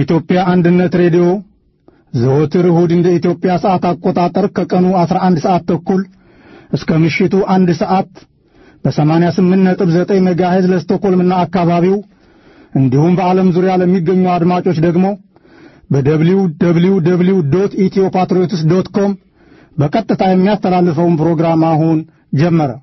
የኢትዮጵያ አንድነት ሬዲዮ ዘወትር እሁድ እንደ ኢትዮጵያ ሰዓት አቆጣጠር ከቀኑ 11 ሰዓት ተኩል እስከ ምሽቱ አንድ ሰዓት በ88.9 ሜጋሄዝ ለስቶኮልምና አካባቢው እንዲሁም በዓለም ዙሪያ ለሚገኙ አድማጮች ደግሞ በደብሊው ደብሊው ደብሊው ዶት ኢትዮ ፓትሪዮትስ ዶት ኮም በቀጥታ የሚያስተላልፈውን ፕሮግራም አሁን ጀመረ።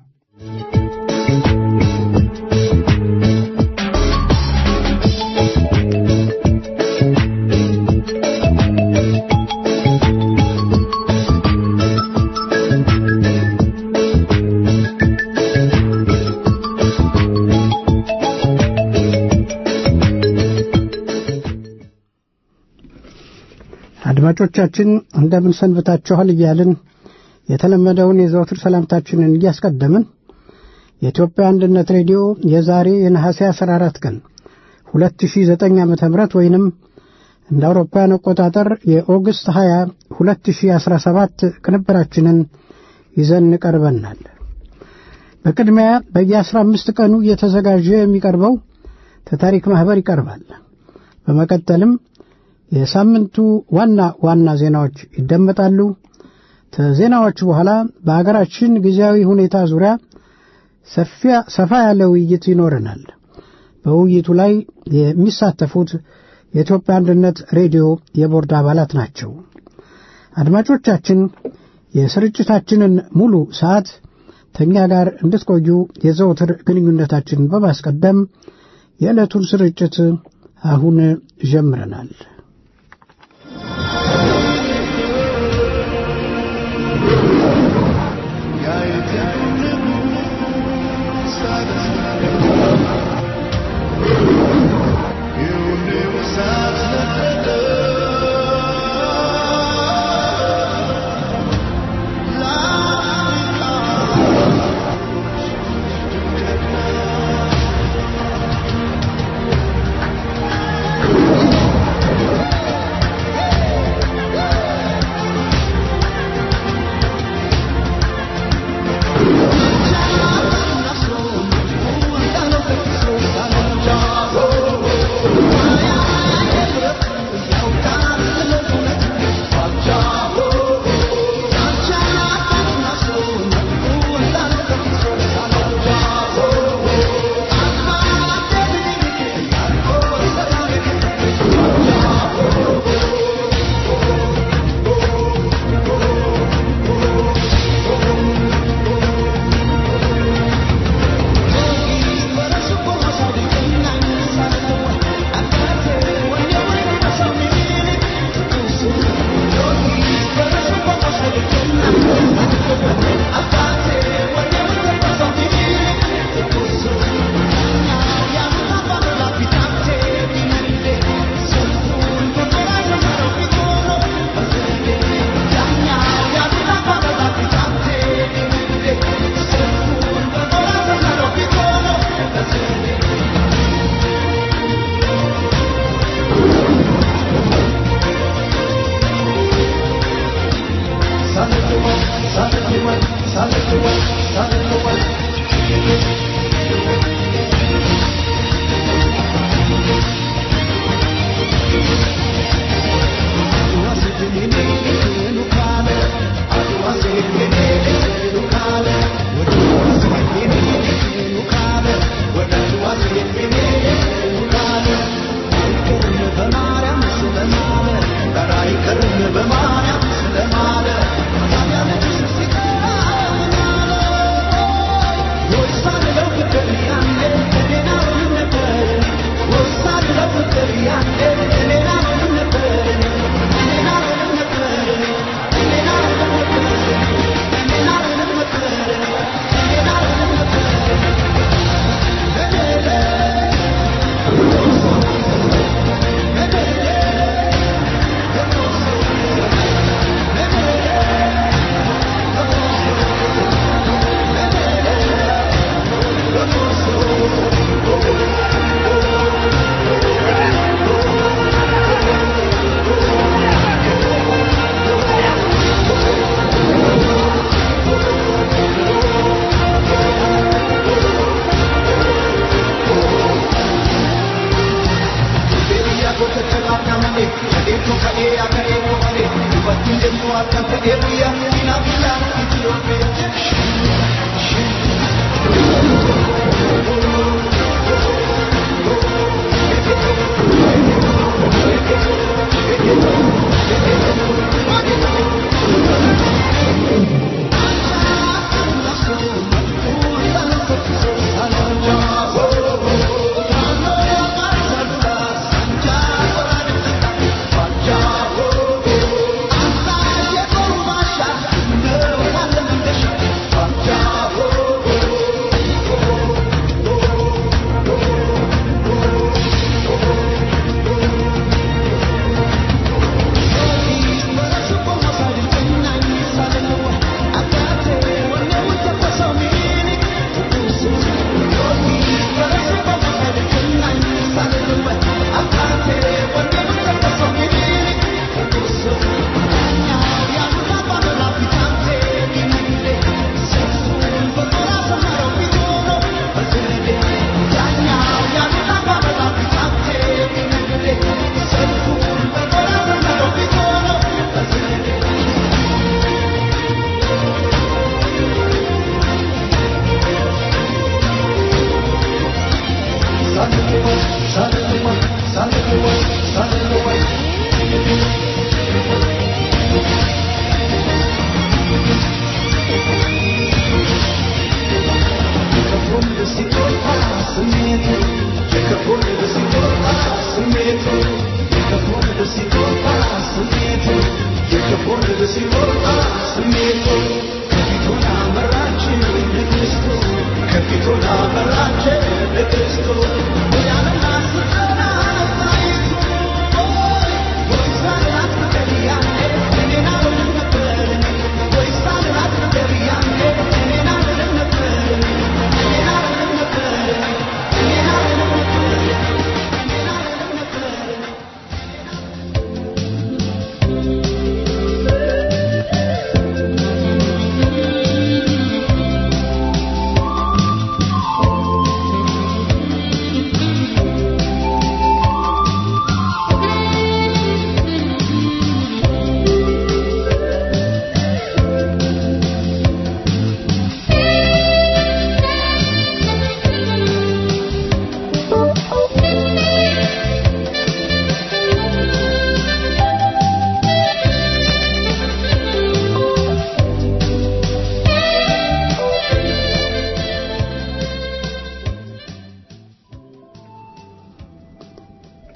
አድማጮቻችን እንደምን ሰንብታችኋል እያልን የተለመደውን የዘወትር ሰላምታችንን እያስቀደምን የኢትዮጵያ አንድነት ሬዲዮ የዛሬ የነሐሴ 14 ቀን 2009 ዓ ም ወይንም እንደ አውሮፓውያን አቆጣጠር የኦገስት 20 2017 ቅንብራችንን ይዘን ቀርበናል። በቅድሚያ በየ15 ቀኑ እየተዘጋጀ የሚቀርበው ተታሪክ ማኅበር ይቀርባል። በመቀጠልም የሳምንቱ ዋና ዋና ዜናዎች ይደመጣሉ። ከዜናዎቹ በኋላ በአገራችን ጊዜያዊ ሁኔታ ዙሪያ ሰፋ ያለ ውይይት ይኖረናል። በውይይቱ ላይ የሚሳተፉት የኢትዮጵያ አንድነት ሬዲዮ የቦርድ አባላት ናቸው። አድማጮቻችን የስርጭታችንን ሙሉ ሰዓት ከእኛ ጋር እንድትቆዩ የዘውትር ግንኙነታችንን በማስቀደም የዕለቱን ስርጭት አሁን ጀምረናል።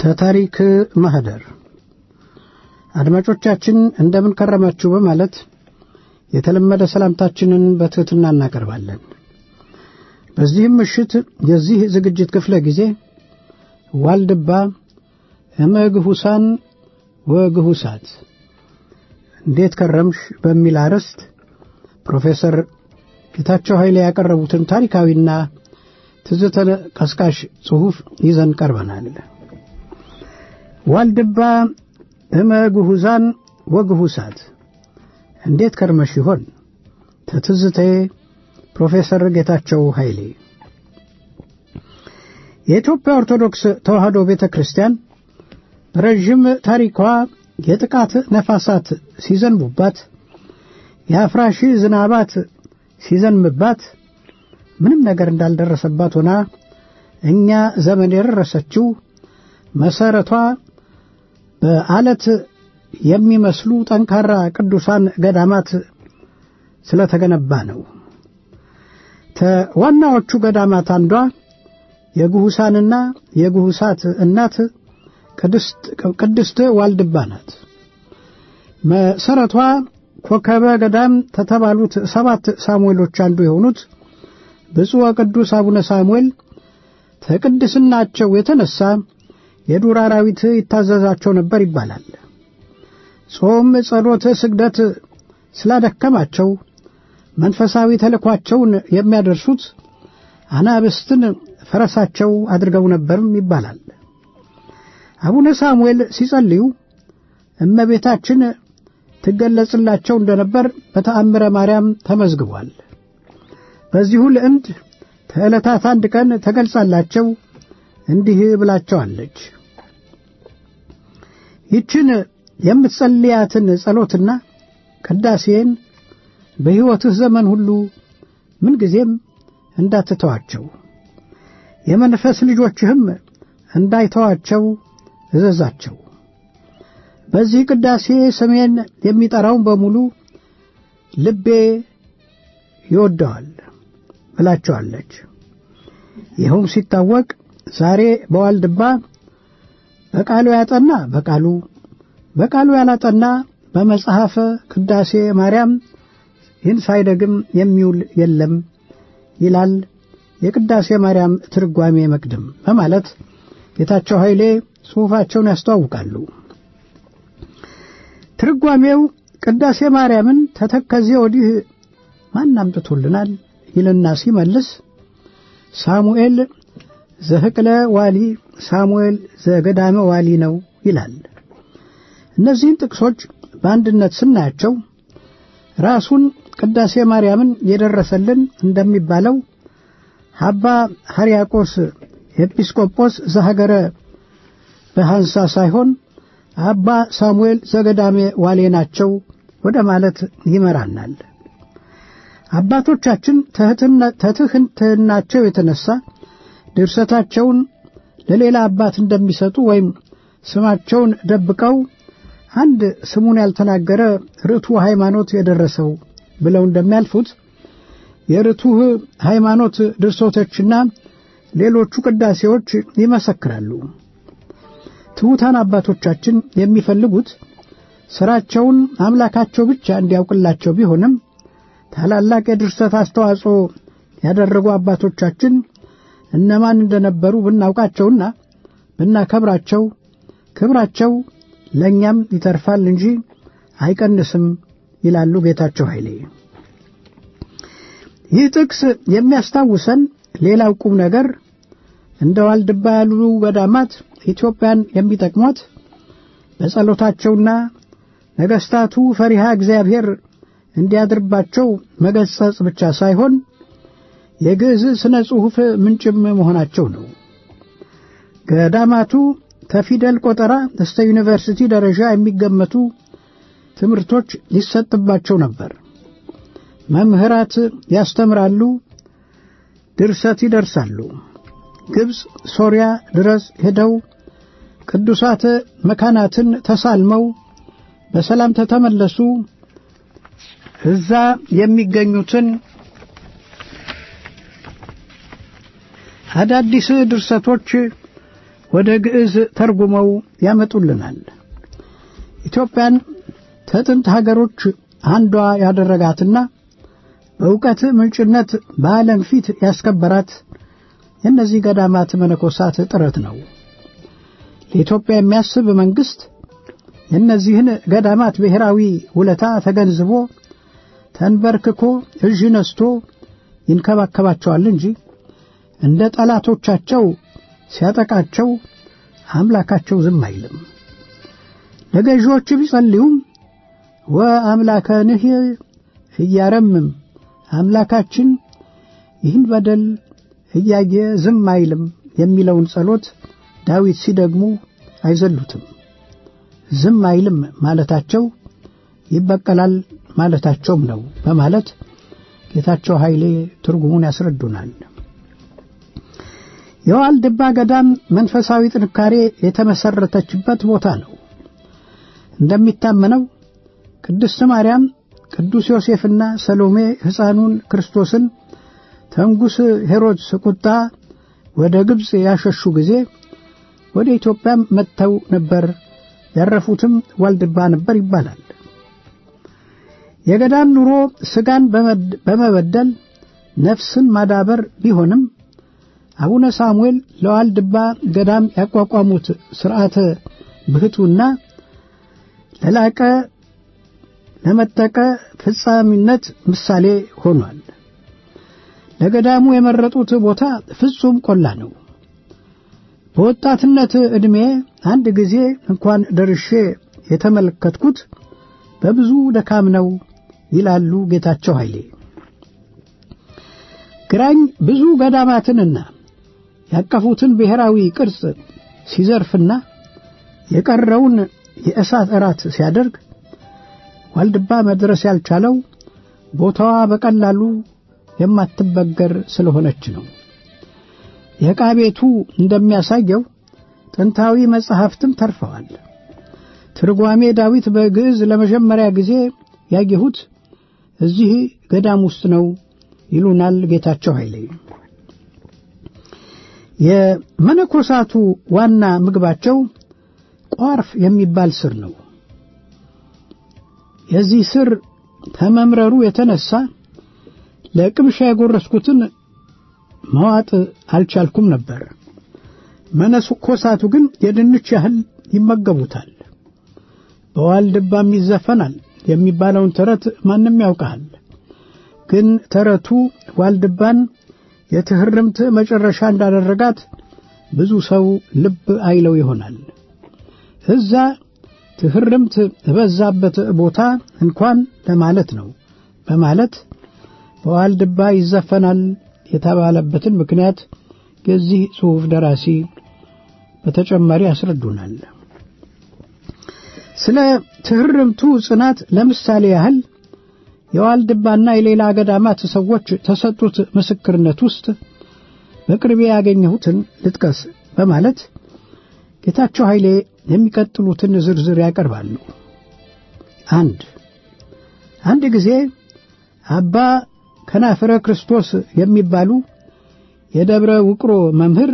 ተታሪክ ማህደር አድማጮቻችን እንደምን ከረማችሁ በማለት የተለመደ ሰላምታችንን በትሕትና እናቀርባለን። በዚህም ምሽት የዚህ ዝግጅት ክፍለ ጊዜ ዋልድባ እመግሁሳን ወግሁሳት እንዴት ከረምሽ በሚል አርዕስት ፕሮፌሰር ጌታቸው ኃይሌ ያቀረቡትን ታሪካዊና ትዝተ ቀስቃሽ ጽሑፍ ይዘን ቀርበናል። ዋልድባ እመግሁዛን ወግሁሳት እንዴት ከርመሽ ይሆን? ተትዝታዬ ፕሮፌሰር ጌታቸው ኃይሌ። የኢትዮጵያ ኦርቶዶክስ ተዋሕዶ ቤተ ክርስቲያን በረዥም ታሪኳ የጥቃት ነፋሳት ሲዘንቡባት፣ የአፍራሽ ዝናባት ሲዘንብባት ምንም ነገር እንዳልደረሰባት ሆና እኛ ዘመን የደረሰችው መሠረቷ በአለት የሚመስሉ ጠንካራ ቅዱሳን ገዳማት ስለተገነባ ነው። ከዋናዎቹ ገዳማት አንዷ የግሁሳንና የግሁሳት እናት ቅድስት ዋልድባ ናት። መሠረቷ ኮከበ ገዳም ከተባሉት ሰባት ሳሙኤሎች አንዱ የሆኑት ብፁዕ ወቅዱስ አቡነ ሳሙኤል ከቅድስናቸው የተነሳ የዱር አራዊት ይታዘዛቸው ነበር ይባላል። ጾም፣ ጸሎት፣ ስግደት ስላደከማቸው መንፈሳዊ ተልእኳቸውን የሚያደርሱት አናብስትን ፈረሳቸው አድርገው ነበርም ይባላል። አቡነ ሳሙኤል ሲጸልዩ እመቤታችን ትገለጽላቸው እንደነበር በተአምረ ማርያም ተመዝግቧል። በዚሁ ልዕምድ ከዕለታት አንድ ቀን ተገልጻላቸው እንዲህ ብላቸዋለች። ይችን የምትጸልያትን ጸሎትና ቅዳሴን በሕይወትህ ዘመን ሁሉ ምንጊዜም እንዳትተዋቸው የመንፈስ ልጆችህም እንዳይተዋቸው እዘዛቸው። በዚህ ቅዳሴ ስሜን የሚጠራውን በሙሉ ልቤ ይወደዋል ብላቸዋለች። ይኸውም ሲታወቅ ዛሬ በዋልድባ በቃሉ ያጠና በቃሉ በቃሉ ያላጠና በመጽሐፈ ቅዳሴ ማርያም ይህን ሳይደግም የሚውል የለም ይላል የቅዳሴ ማርያም ትርጓሜ መቅድም በማለት ጌታቸው ኃይሌ ጽሑፋቸውን ያስተዋውቃሉ። ትርጓሜው ቅዳሴ ማርያምን ተተከዜ ወዲህ ማን አምጥቶልናል ይልና ሲመልስ ሳሙኤል ዘህቅለ ዋሊ ሳሙኤል ዘገዳመ ዋሊ ነው ይላል። እነዚህን ጥቅሶች በአንድነት ስናያቸው ራሱን ቅዳሴ ማርያምን የደረሰልን እንደሚባለው አባ ሕርያቆስ ኤጲስቆጶስ ዘሀገረ በሐንሳ ሳይሆን አባ ሳሙኤል ዘገዳሜ ዋሌ ናቸው ወደ ማለት ይመራናል። አባቶቻችን ተትህትናቸው የተነሳ ድርሰታቸውን ለሌላ አባት እንደሚሰጡ ወይም ስማቸውን ደብቀው አንድ ስሙን ያልተናገረ ርቱዕ ሃይማኖት የደረሰው ብለው እንደሚያልፉት የርቱዕ ሃይማኖት ድርሰቶችና ሌሎቹ ቅዳሴዎች ይመሰክራሉ። ትሑታን አባቶቻችን የሚፈልጉት ሥራቸውን አምላካቸው ብቻ እንዲያውቅላቸው ቢሆንም ታላላቅ የድርሰት አስተዋጽኦ ያደረጉ አባቶቻችን እነማን እንደነበሩ ብናውቃቸውና ብናከብራቸው ክብራቸው ለእኛም ይተርፋል እንጂ አይቀንስም ይላሉ ጌታቸው ኃይሌ። ይህ ጥቅስ የሚያስታውሰን ሌላው ቁም ነገር እንደ ዋልድባ ያሉ ገዳማት ኢትዮጵያን የሚጠቅሟት በጸሎታቸውና ነገሥታቱ ፈሪሃ እግዚአብሔር እንዲያድርባቸው መገሰጽ ብቻ ሳይሆን የግዕዝ ሥነ ጽሑፍ ምንጭም መሆናቸው ነው። ገዳማቱ ከፊደል ቆጠራ እስከ ዩኒቨርሲቲ ደረጃ የሚገመቱ ትምህርቶች ይሰጥባቸው ነበር። መምህራት ያስተምራሉ፣ ድርሰት ይደርሳሉ። ግብፅ፣ ሶርያ ድረስ ሄደው ቅዱሳት መካናትን ተሳልመው በሰላም ተተመለሱ። እዛ የሚገኙትን አዳዲስ ድርሰቶች ወደ ግዕዝ ተርጉመው ያመጡልናል። ኢትዮጵያን ከጥንት ሀገሮች አንዷ ያደረጋትና በእውቀት ምንጭነት በዓለም ፊት ያስከበራት የእነዚህ ገዳማት መነኮሳት ጥረት ነው። ለኢትዮጵያ የሚያስብ መንግሥት የእነዚህን ገዳማት ብሔራዊ ውለታ ተገንዝቦ ተንበርክኮ እዥ ነስቶ ይንከባከባቸዋል እንጂ እንደ ጠላቶቻቸው ሲያጠቃቸው አምላካቸው ዝም አይልም። ለገዢዎች ቢጸልዩም ወአምላከንህ እያረምም አምላካችን ይህን በደል እያየ ዝም አይልም የሚለውን ጸሎት ዳዊት ሲደግሙ አይዘሉትም። ዝም አይልም ማለታቸው ይበቀላል ማለታቸውም ነው በማለት ጌታቸው ኃይሌ ትርጉሙን ያስረዱናል። የዋልድባ ገዳም መንፈሳዊ ጥንካሬ የተመሰረተችበት ቦታ ነው። እንደሚታመነው ቅድስት ማርያም፣ ቅዱስ ዮሴፍና ሰሎሜ ሕፃኑን ክርስቶስን ተንጉሥ ሄሮድስ ቁጣ ወደ ግብፅ ያሸሹ ጊዜ ወደ ኢትዮጵያም መጥተው ነበር። ያረፉትም ዋልድባ ነበር ይባላል። የገዳም ኑሮ ሥጋን በመበደል ነፍስን ማዳበር ቢሆንም አቡነ ሳሙኤል ለዋልድባ ገዳም ያቋቋሙት ሥርዓተ ብሕቱና ለላቀ ለመጠቀ ፍጻሚነት ምሳሌ ሆኗል። ለገዳሙ የመረጡት ቦታ ፍጹም ቆላ ነው። በወጣትነት ዕድሜ አንድ ጊዜ እንኳን ደርሼ የተመለከትኩት በብዙ ደካም ነው ይላሉ ጌታቸው ኃይሌ። ግራኝ ብዙ ገዳማትንና ያቀፉትን ብሔራዊ ቅርጽ ሲዘርፍና የቀረውን የእሳት እራት ሲያደርግ ዋልድባ መድረስ ያልቻለው ቦታዋ በቀላሉ የማትበገር ስለሆነች ነው። የዕቃ ቤቱ እንደሚያሳየው ጥንታዊ መጻሕፍትም ተርፈዋል። ትርጓሜ ዳዊት በግዕዝ ለመጀመሪያ ጊዜ ያየሁት እዚህ ገዳም ውስጥ ነው ይሉናል ጌታቸው ኃይሌ። የመነኮሳቱ ዋና ምግባቸው ቋርፍ የሚባል ስር ነው። የዚህ ስር ከመምረሩ የተነሳ ለቅምሻ የጎረስኩትን መዋጥ አልቻልኩም ነበር። መነኮሳቱ ግን የድንች ያህል ይመገቡታል። በዋልድባም ይዘፈናል የሚባለውን ተረት ማንም ያውቃል። ግን ተረቱ ዋልድባን የትህርምት መጨረሻ እንዳደረጋት ብዙ ሰው ልብ አይለው ይሆናል። እዛ ትህርምት በበዛበት ቦታ እንኳን ለማለት ነው በማለት በዋልድባ ይዘፈናል የተባለበትን ምክንያት የዚህ ጽሑፍ ደራሲ በተጨማሪ ያስረዱናል። ስለ ትህርምቱ ጽናት ለምሳሌ ያህል የዋልድባና የሌላ ገዳማት ሰዎች ተሰጡት ምስክርነት ውስጥ በቅርቤ ያገኘሁትን ልጥቀስ በማለት ጌታቸው ኃይሌ የሚቀጥሉትን ዝርዝር ያቀርባሉ። አንድ አንድ ጊዜ አባ ከናፍረ ክርስቶስ የሚባሉ የደብረ ውቅሮ መምህር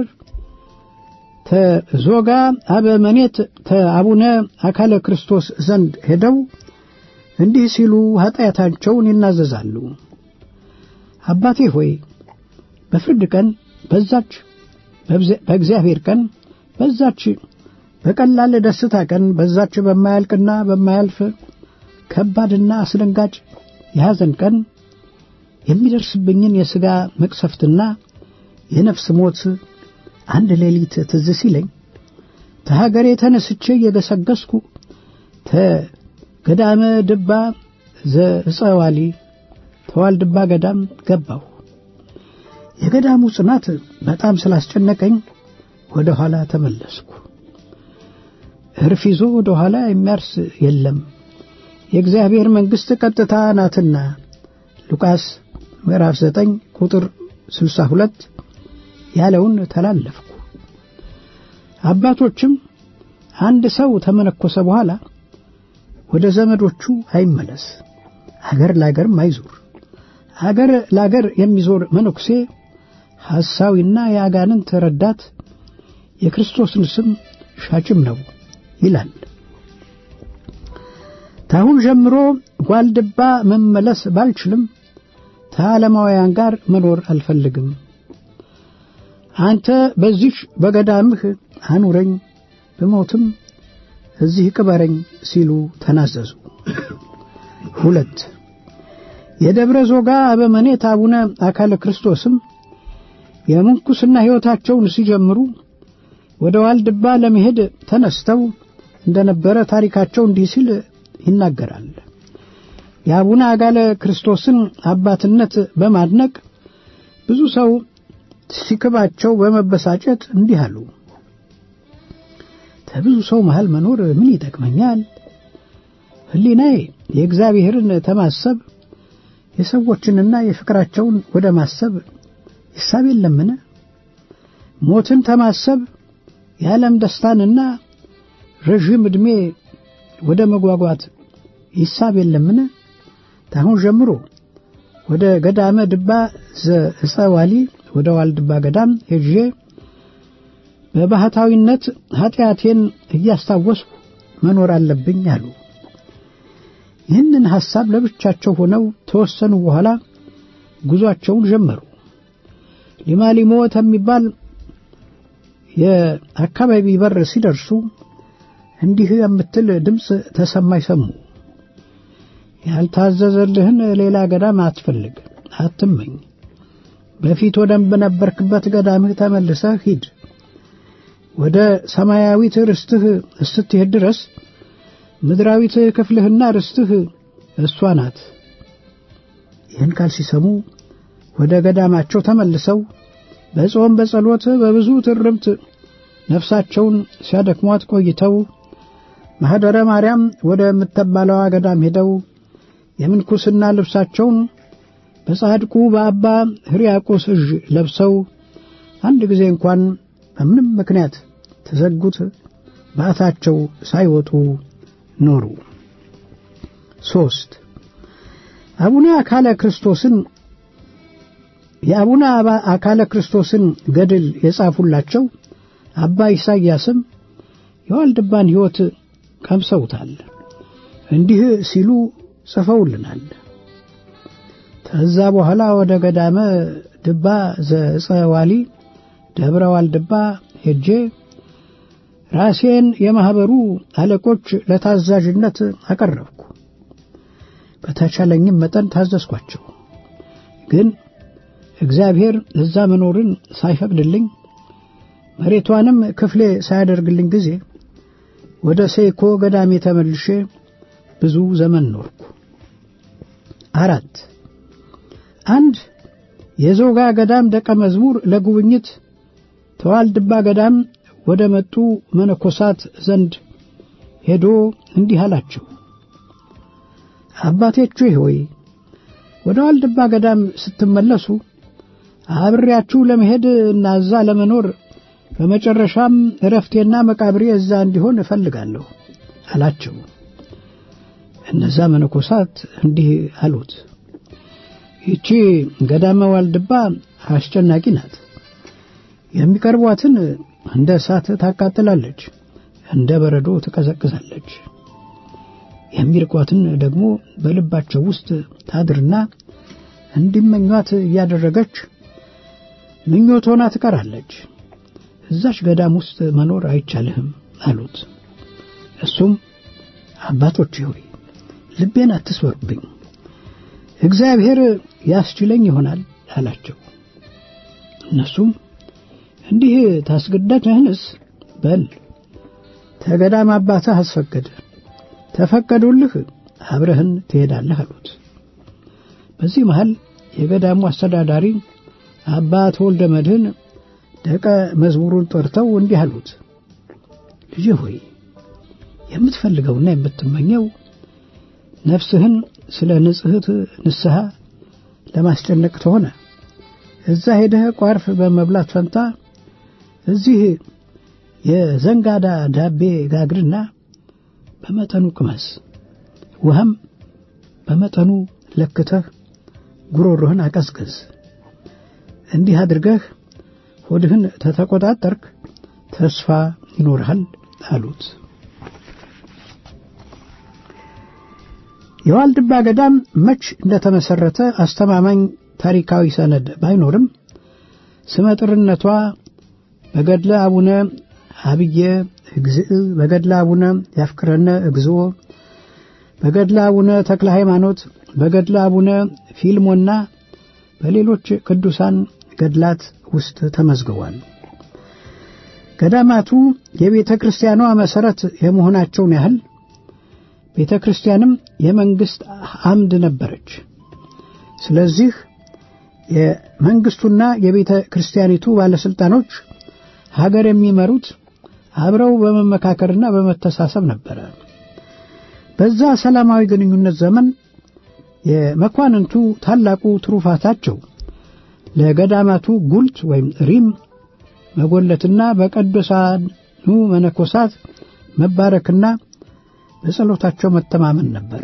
ተዞጋ አበመኔት ተአቡነ አካለ ክርስቶስ ዘንድ ሄደው እንዲህ ሲሉ ኃጢአታቸውን ይናዘዛሉ። አባቴ ሆይ በፍርድ ቀን በዛች በእግዚአብሔር ቀን በዛች በቀላል ደስታ ቀን በዛች በማያልቅና በማያልፍ ከባድና አስደንጋጭ የሐዘን ቀን የሚደርስብኝን የሥጋ መቅሰፍትና የነፍስ ሞት አንድ ሌሊት ትዝ ሲለኝ ተሀገሬ ተነስቼ እየገሰገስኩ ተገዳመ ድባ ዘእፀዋሊ ተዋልድባ ገዳም ገባሁ። የገዳሙ ጽናት በጣም ስላስጨነቀኝ ወደ ኋላ ተመለስኩ። እርፍ ይዞ ወደ ኋላ የሚያርስ የለም፣ የእግዚአብሔር መንግሥት ቀጥታ ናትና ሉቃስ ምዕራፍ 9 ቁጥር 62 ያለውን ተላለፍኩ። አባቶችም አንድ ሰው ተመነኮሰ በኋላ ወደ ዘመዶቹ አይመለስ፣ አገር ላገርም አይዞር። አገር ላገር የሚዞር መነኩሴ ሐሳዊና የአጋንንት ረዳት የክርስቶስን ስም ሻጭም ነው ይላል። ታሁን ጀምሮ ዋልድባ መመለስ ባልችልም ከዓለማውያን ጋር መኖር አልፈልግም። አንተ በዚህ በገዳምህ አኑረኝ፣ ብሞትም እዚህ ቅበረኝ ሲሉ ተናዘዙ። ሁለት የደብረ ዞጋ አበመኔት አቡነ አካለ ክርስቶስም የምንኩስና ሕይወታቸውን ሲጀምሩ ወደ ዋልድባ ለመሄድ ተነስተው እንደነበረ ታሪካቸው እንዲህ ሲል ይናገራል። የአቡነ አጋለ ክርስቶስን አባትነት በማድነቅ ብዙ ሰው ሲክባቸው በመበሳጨት እንዲህ አሉ። ከብዙ ሰው መሃል መኖር ምን ይጠቅመኛል? ሕሊናዬ የእግዚአብሔርን ተማሰብ የሰዎችንና የፍቅራቸውን ወደ ማሰብ ይሳብ የለምን? ሞትን ተማሰብ የዓለም ደስታንና ረዥም ዕድሜ ወደ መጓጓት ይሳብ የለምን? ታሁን ጀምሮ ወደ ገዳመ ድባ ዘዕፀ ዋሊ ወደ ዋልድባ ገዳም ሄጄ በባህታዊነት ኃጢአቴን እያስታወስኩ መኖር አለብኝ አሉ። ይህንን ሐሳብ ለብቻቸው ሆነው ተወሰኑ በኋላ ጉዟቸውን ጀመሩ። ሊማሊሞ የሚባል የአካባቢ በር ሲደርሱ እንዲህ የምትል ድምፅ ተሰማይ ሰሙ። ያልታዘዘልህን ሌላ ገዳም አትፈልግ፣ አትመኝ። በፊት ወደነበርክበት ገዳምህ ተመልሰህ ሂድ። ወደ ሰማያዊት ርስትህ እስትሄድ ድረስ ምድራዊት ክፍልህና ርስትህ እሷ ናት። ይህን ቃል ሲሰሙ ወደ ገዳማቸው ተመልሰው በጾም በጸሎት በብዙ ትርምት ነፍሳቸውን ሲያደክሟት ቆይተው ማኅደረ ማርያም ወደ ምትባለዋ ገዳም ሄደው የምንኩስና ልብሳቸውን በጻድቁ በአባ ሕርያቆስ እጅ ለብሰው አንድ ጊዜ እንኳን በምንም ምክንያት ተዘጉት በዓታቸው ሳይወጡ ኖሩ። ሶስት አቡነ አካለ ክርስቶስን የአቡነ አካለ ክርስቶስን ገድል የጻፉላቸው አባ ኢሳይያስም የዋልድባን ሕይወት ቀምሰውታል። እንዲህ ሲሉ ጽፈውልናል። ከዛ በኋላ ወደ ገዳመ ድባ ዘዕፀ ዋሊ ደብረ ዋልድባ ሄጄ ራሴን የማኅበሩ አለቆች ለታዛዥነት አቀረብኩ። በተቻለኝም መጠን ታዘዝኳቸው። ግን እግዚአብሔር እዛ መኖርን ሳይፈቅድልኝ መሬቷንም ክፍሌ ሳያደርግልኝ ጊዜ ወደ ሴኮ ገዳሜ ተመልሼ ብዙ ዘመን ኖርኩ። አራት አንድ የዞጋ ገዳም ደቀ መዝሙር ለጉብኝት ተዋልድባ ገዳም ወደ መጡ መነኮሳት ዘንድ ሄዶ እንዲህ አላቸው። አባቴቹ ሆይ ወደ ዋልድባ ገዳም ስትመለሱ አብሬያችሁ ለመሄድ እና እዛ ለመኖር በመጨረሻም እረፍቴና መቃብሬ እዛ እንዲሆን እፈልጋለሁ አላቸው። እነዛ መነኮሳት እንዲህ አሉት፣ ይቺ ገዳመ ዋልድባ አስጨናቂ ናት። የሚቀርቧትን እንደ እሳት ታቃጥላለች፣ እንደ በረዶ ትቀዘቅዛለች። የሚርቋትን ደግሞ በልባቸው ውስጥ ታድርና እንዲመኟት እያደረገች ምኞት ሆና ትቀራለች። እዛች ገዳም ውስጥ መኖር አይቻልህም አሉት። እሱም አባቶች ሆይ ልቤን አትስበሩብኝ፣ እግዚአብሔር ያስችለኝ ይሆናል አላቸው። እነሱም እንዲህ ታስገደድህንስ በል ተገዳም አባትህ አስፈቀደ፣ ተፈቀዱልህ አብረህን ትሄዳለህ አሉት። በዚህ መሃል የገዳሙ አስተዳዳሪ አባ ተወልደ መድህን ደቀ መዝሙሩን ጠርተው እንዲህ አሉት። ልጅ ሆይ የምትፈልገውና የምትመኘው ነፍስህን ስለ ንጽሕት ንስሐ ለማስጨነቅ ተሆነ እዛ ሄደህ ቋርፍ በመብላት ፈንታ እዚህ የዘንጋዳ ዳቤ ጋግርና በመጠኑ ቅመስ፣ ውሃም በመጠኑ ለክተህ ጉሮሮህን አቀዝቅዝ። እንዲህ አድርገህ ሆድህን ተተቆጣጠርክ ተስፋ ይኖርሃል አሉት። የዋልድባ ገዳም መች እንደተመሰረተ አስተማማኝ ታሪካዊ ሰነድ ባይኖርም ስመጥርነቷ በገድለ አቡነ አብየ እግዚእ፣ በገድለ አቡነ ያፍቅረነ እግዚኦ፣ በገድለ አቡነ ተክለ ሃይማኖት፣ በገድለ አቡነ ፊልሞና በሌሎች ቅዱሳን ገድላት ውስጥ ተመዝግቧል። ገዳማቱ የቤተ ክርስቲያኗ መሠረት የመሆናቸውን ያህል ቤተ ክርስቲያንም የመንግሥት አምድ ነበረች። ስለዚህ የመንግሥቱና የቤተ ክርስቲያኒቱ ባለሥልጣኖች ሀገር የሚመሩት አብረው በመመካከርና በመተሳሰብ ነበረ። በዛ ሰላማዊ ግንኙነት ዘመን የመኳንንቱ ታላቁ ትሩፋታቸው ለገዳማቱ ጉልት ወይም ሪም መጎለትና በቅዱሳኑ መነኮሳት መባረክና በጸሎታቸው መተማመን ነበር።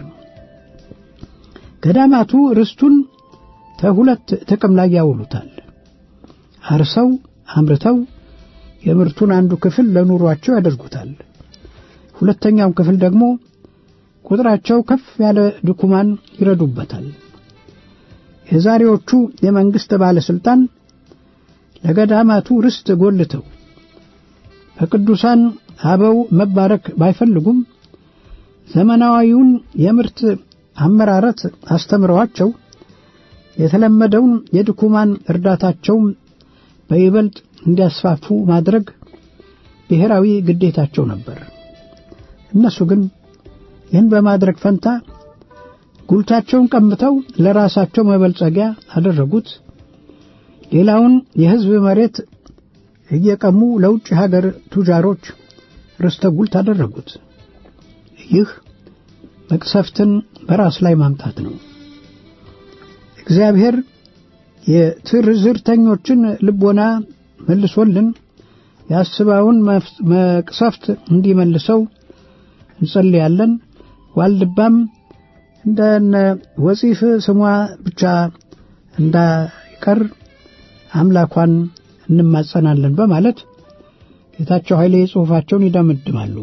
ገዳማቱ ርስቱን ከሁለት ጥቅም ላይ ያውሉታል። አርሰው አምርተው የምርቱን አንዱ ክፍል ለኑሯቸው ያደርጉታል። ሁለተኛውን ክፍል ደግሞ ቁጥራቸው ከፍ ያለ ድኩማን ይረዱበታል። የዛሬዎቹ የመንግሥት ባለሥልጣን ለገዳማቱ ርስት ጎልተው በቅዱሳን አበው መባረክ ባይፈልጉም ዘመናዊውን የምርት አመራረት አስተምረዋቸው የተለመደውን የድኩማን እርዳታቸውም በይበልጥ እንዲያስፋፉ ማድረግ ብሔራዊ ግዴታቸው ነበር። እነሱ ግን ይህን በማድረግ ፈንታ ጉልታቸውን ቀምተው ለራሳቸው መበልጸጊያ አደረጉት። ሌላውን የሕዝብ መሬት እየቀሙ ለውጭ ሀገር ቱጃሮች ርስተ ጉልት አደረጉት። ይህ መቅሰፍትን በራስ ላይ ማምጣት ነው። እግዚአብሔር የትርዝርተኞችን ልቦና መልሶልን የአስባውን መቅሰፍት እንዲመልሰው እንጸልያለን። ዋልድባም እንደነ ወፂፍ ስሟ ብቻ እንዳይቀር አምላኳን እንማጸናለን በማለት ጌታቸው ኃይሌ ጽሑፋቸውን ይደመድማሉ።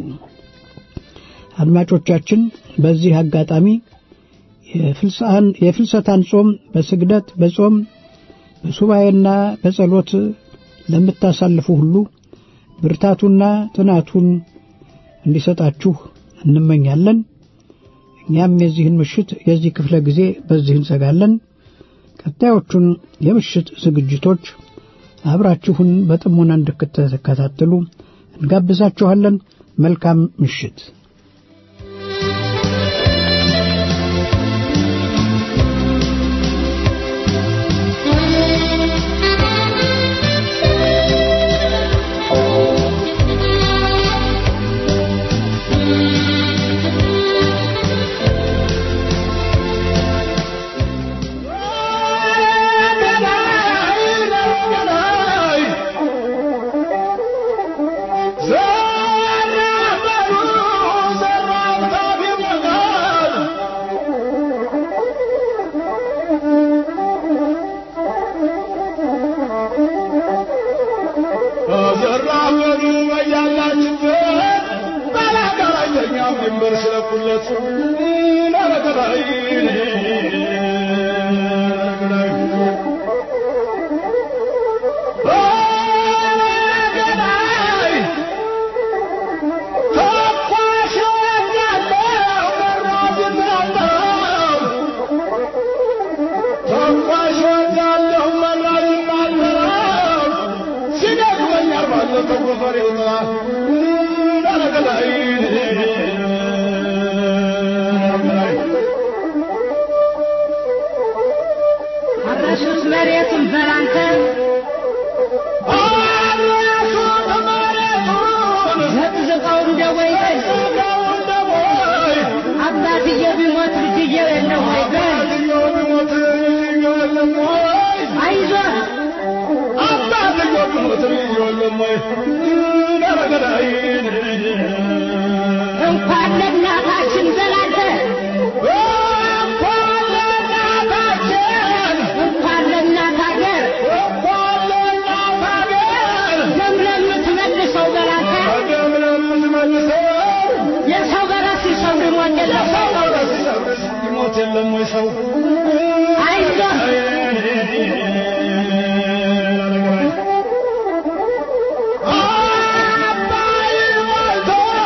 አድማጮቻችን በዚህ አጋጣሚ የፍልሰታን ጾም በስግደት በጾም በሱባኤና በጸሎት ለምታሳልፉ ሁሉ ብርታቱና ጥናቱን እንዲሰጣችሁ እንመኛለን። እኛም የዚህን ምሽት የዚህ ክፍለ ጊዜ በዚህ እንዘጋለን። ቀጣዮቹን የምሽት ዝግጅቶች አብራችሁን በጥሞና እንድትከታተሉ እንጋብዛችኋለን። መልካም ምሽት። እንኳን ለእናታችን ዘላለ እንኳን ለእናት ሀገር ደም ለምትመልሰው በላ የለም ወይ ሰው አይዞህ አባይ ሞልቶ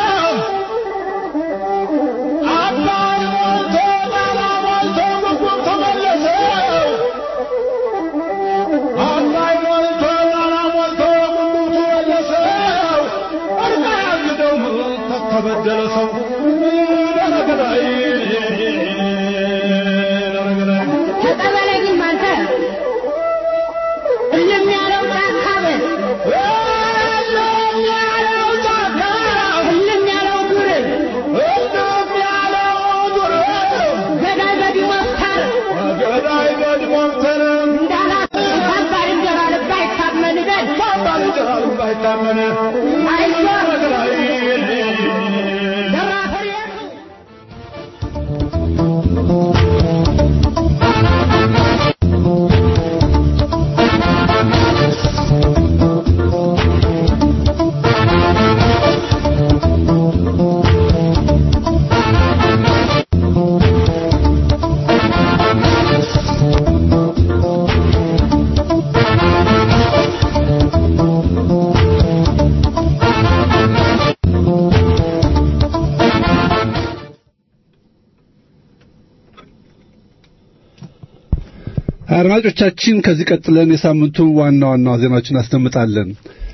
አባይ ሞልቶ ጣና ሞልቶ ምግቡም ተመለሰ አባይ ሞልቶ ጣና ሞልቶ ምግቡም ተመለሰ እርማ ያግደው ተበደለ ሰው ረገዳይ ረገዳይ ተቀበለኝም አንተ እልም ያለው ጫካ በል እልም ያለው ጫካ እልም ያለው ዱር እልም ያለው ዱር ገዳይ በዲሞክተር ገዳይ በድሞምተር እንዳላት ከባድ እንጀራ ልብ አይታመን በል ባባል እንጀራል ባይታመን አይዞህ ረገዳይ ዘራፈር የቱ አድማጮቻችን ከዚህ ቀጥለን የሳምንቱ ዋና ዋና ዜናዎችን አስደምጣለን።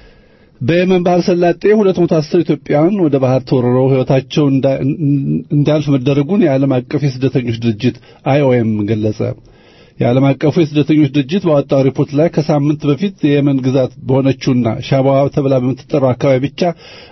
በየመን ባህረ ሰላጤ 210 ኢትዮጵያውያን ወደ ባህር ተወርረው ሕይወታቸው እንዳ- እንዲያልፍ መደረጉን የዓለም አቀፍ የስደተኞች ድርጅት አይኦኤም ገለጸ። የዓለም አቀፉ የስደተኞች ድርጅት ባወጣው ሪፖርት ላይ ከሳምንት በፊት የየመን ግዛት በሆነችውና ሻባዋ ተብላ በምትጠራው አካባቢ ብቻ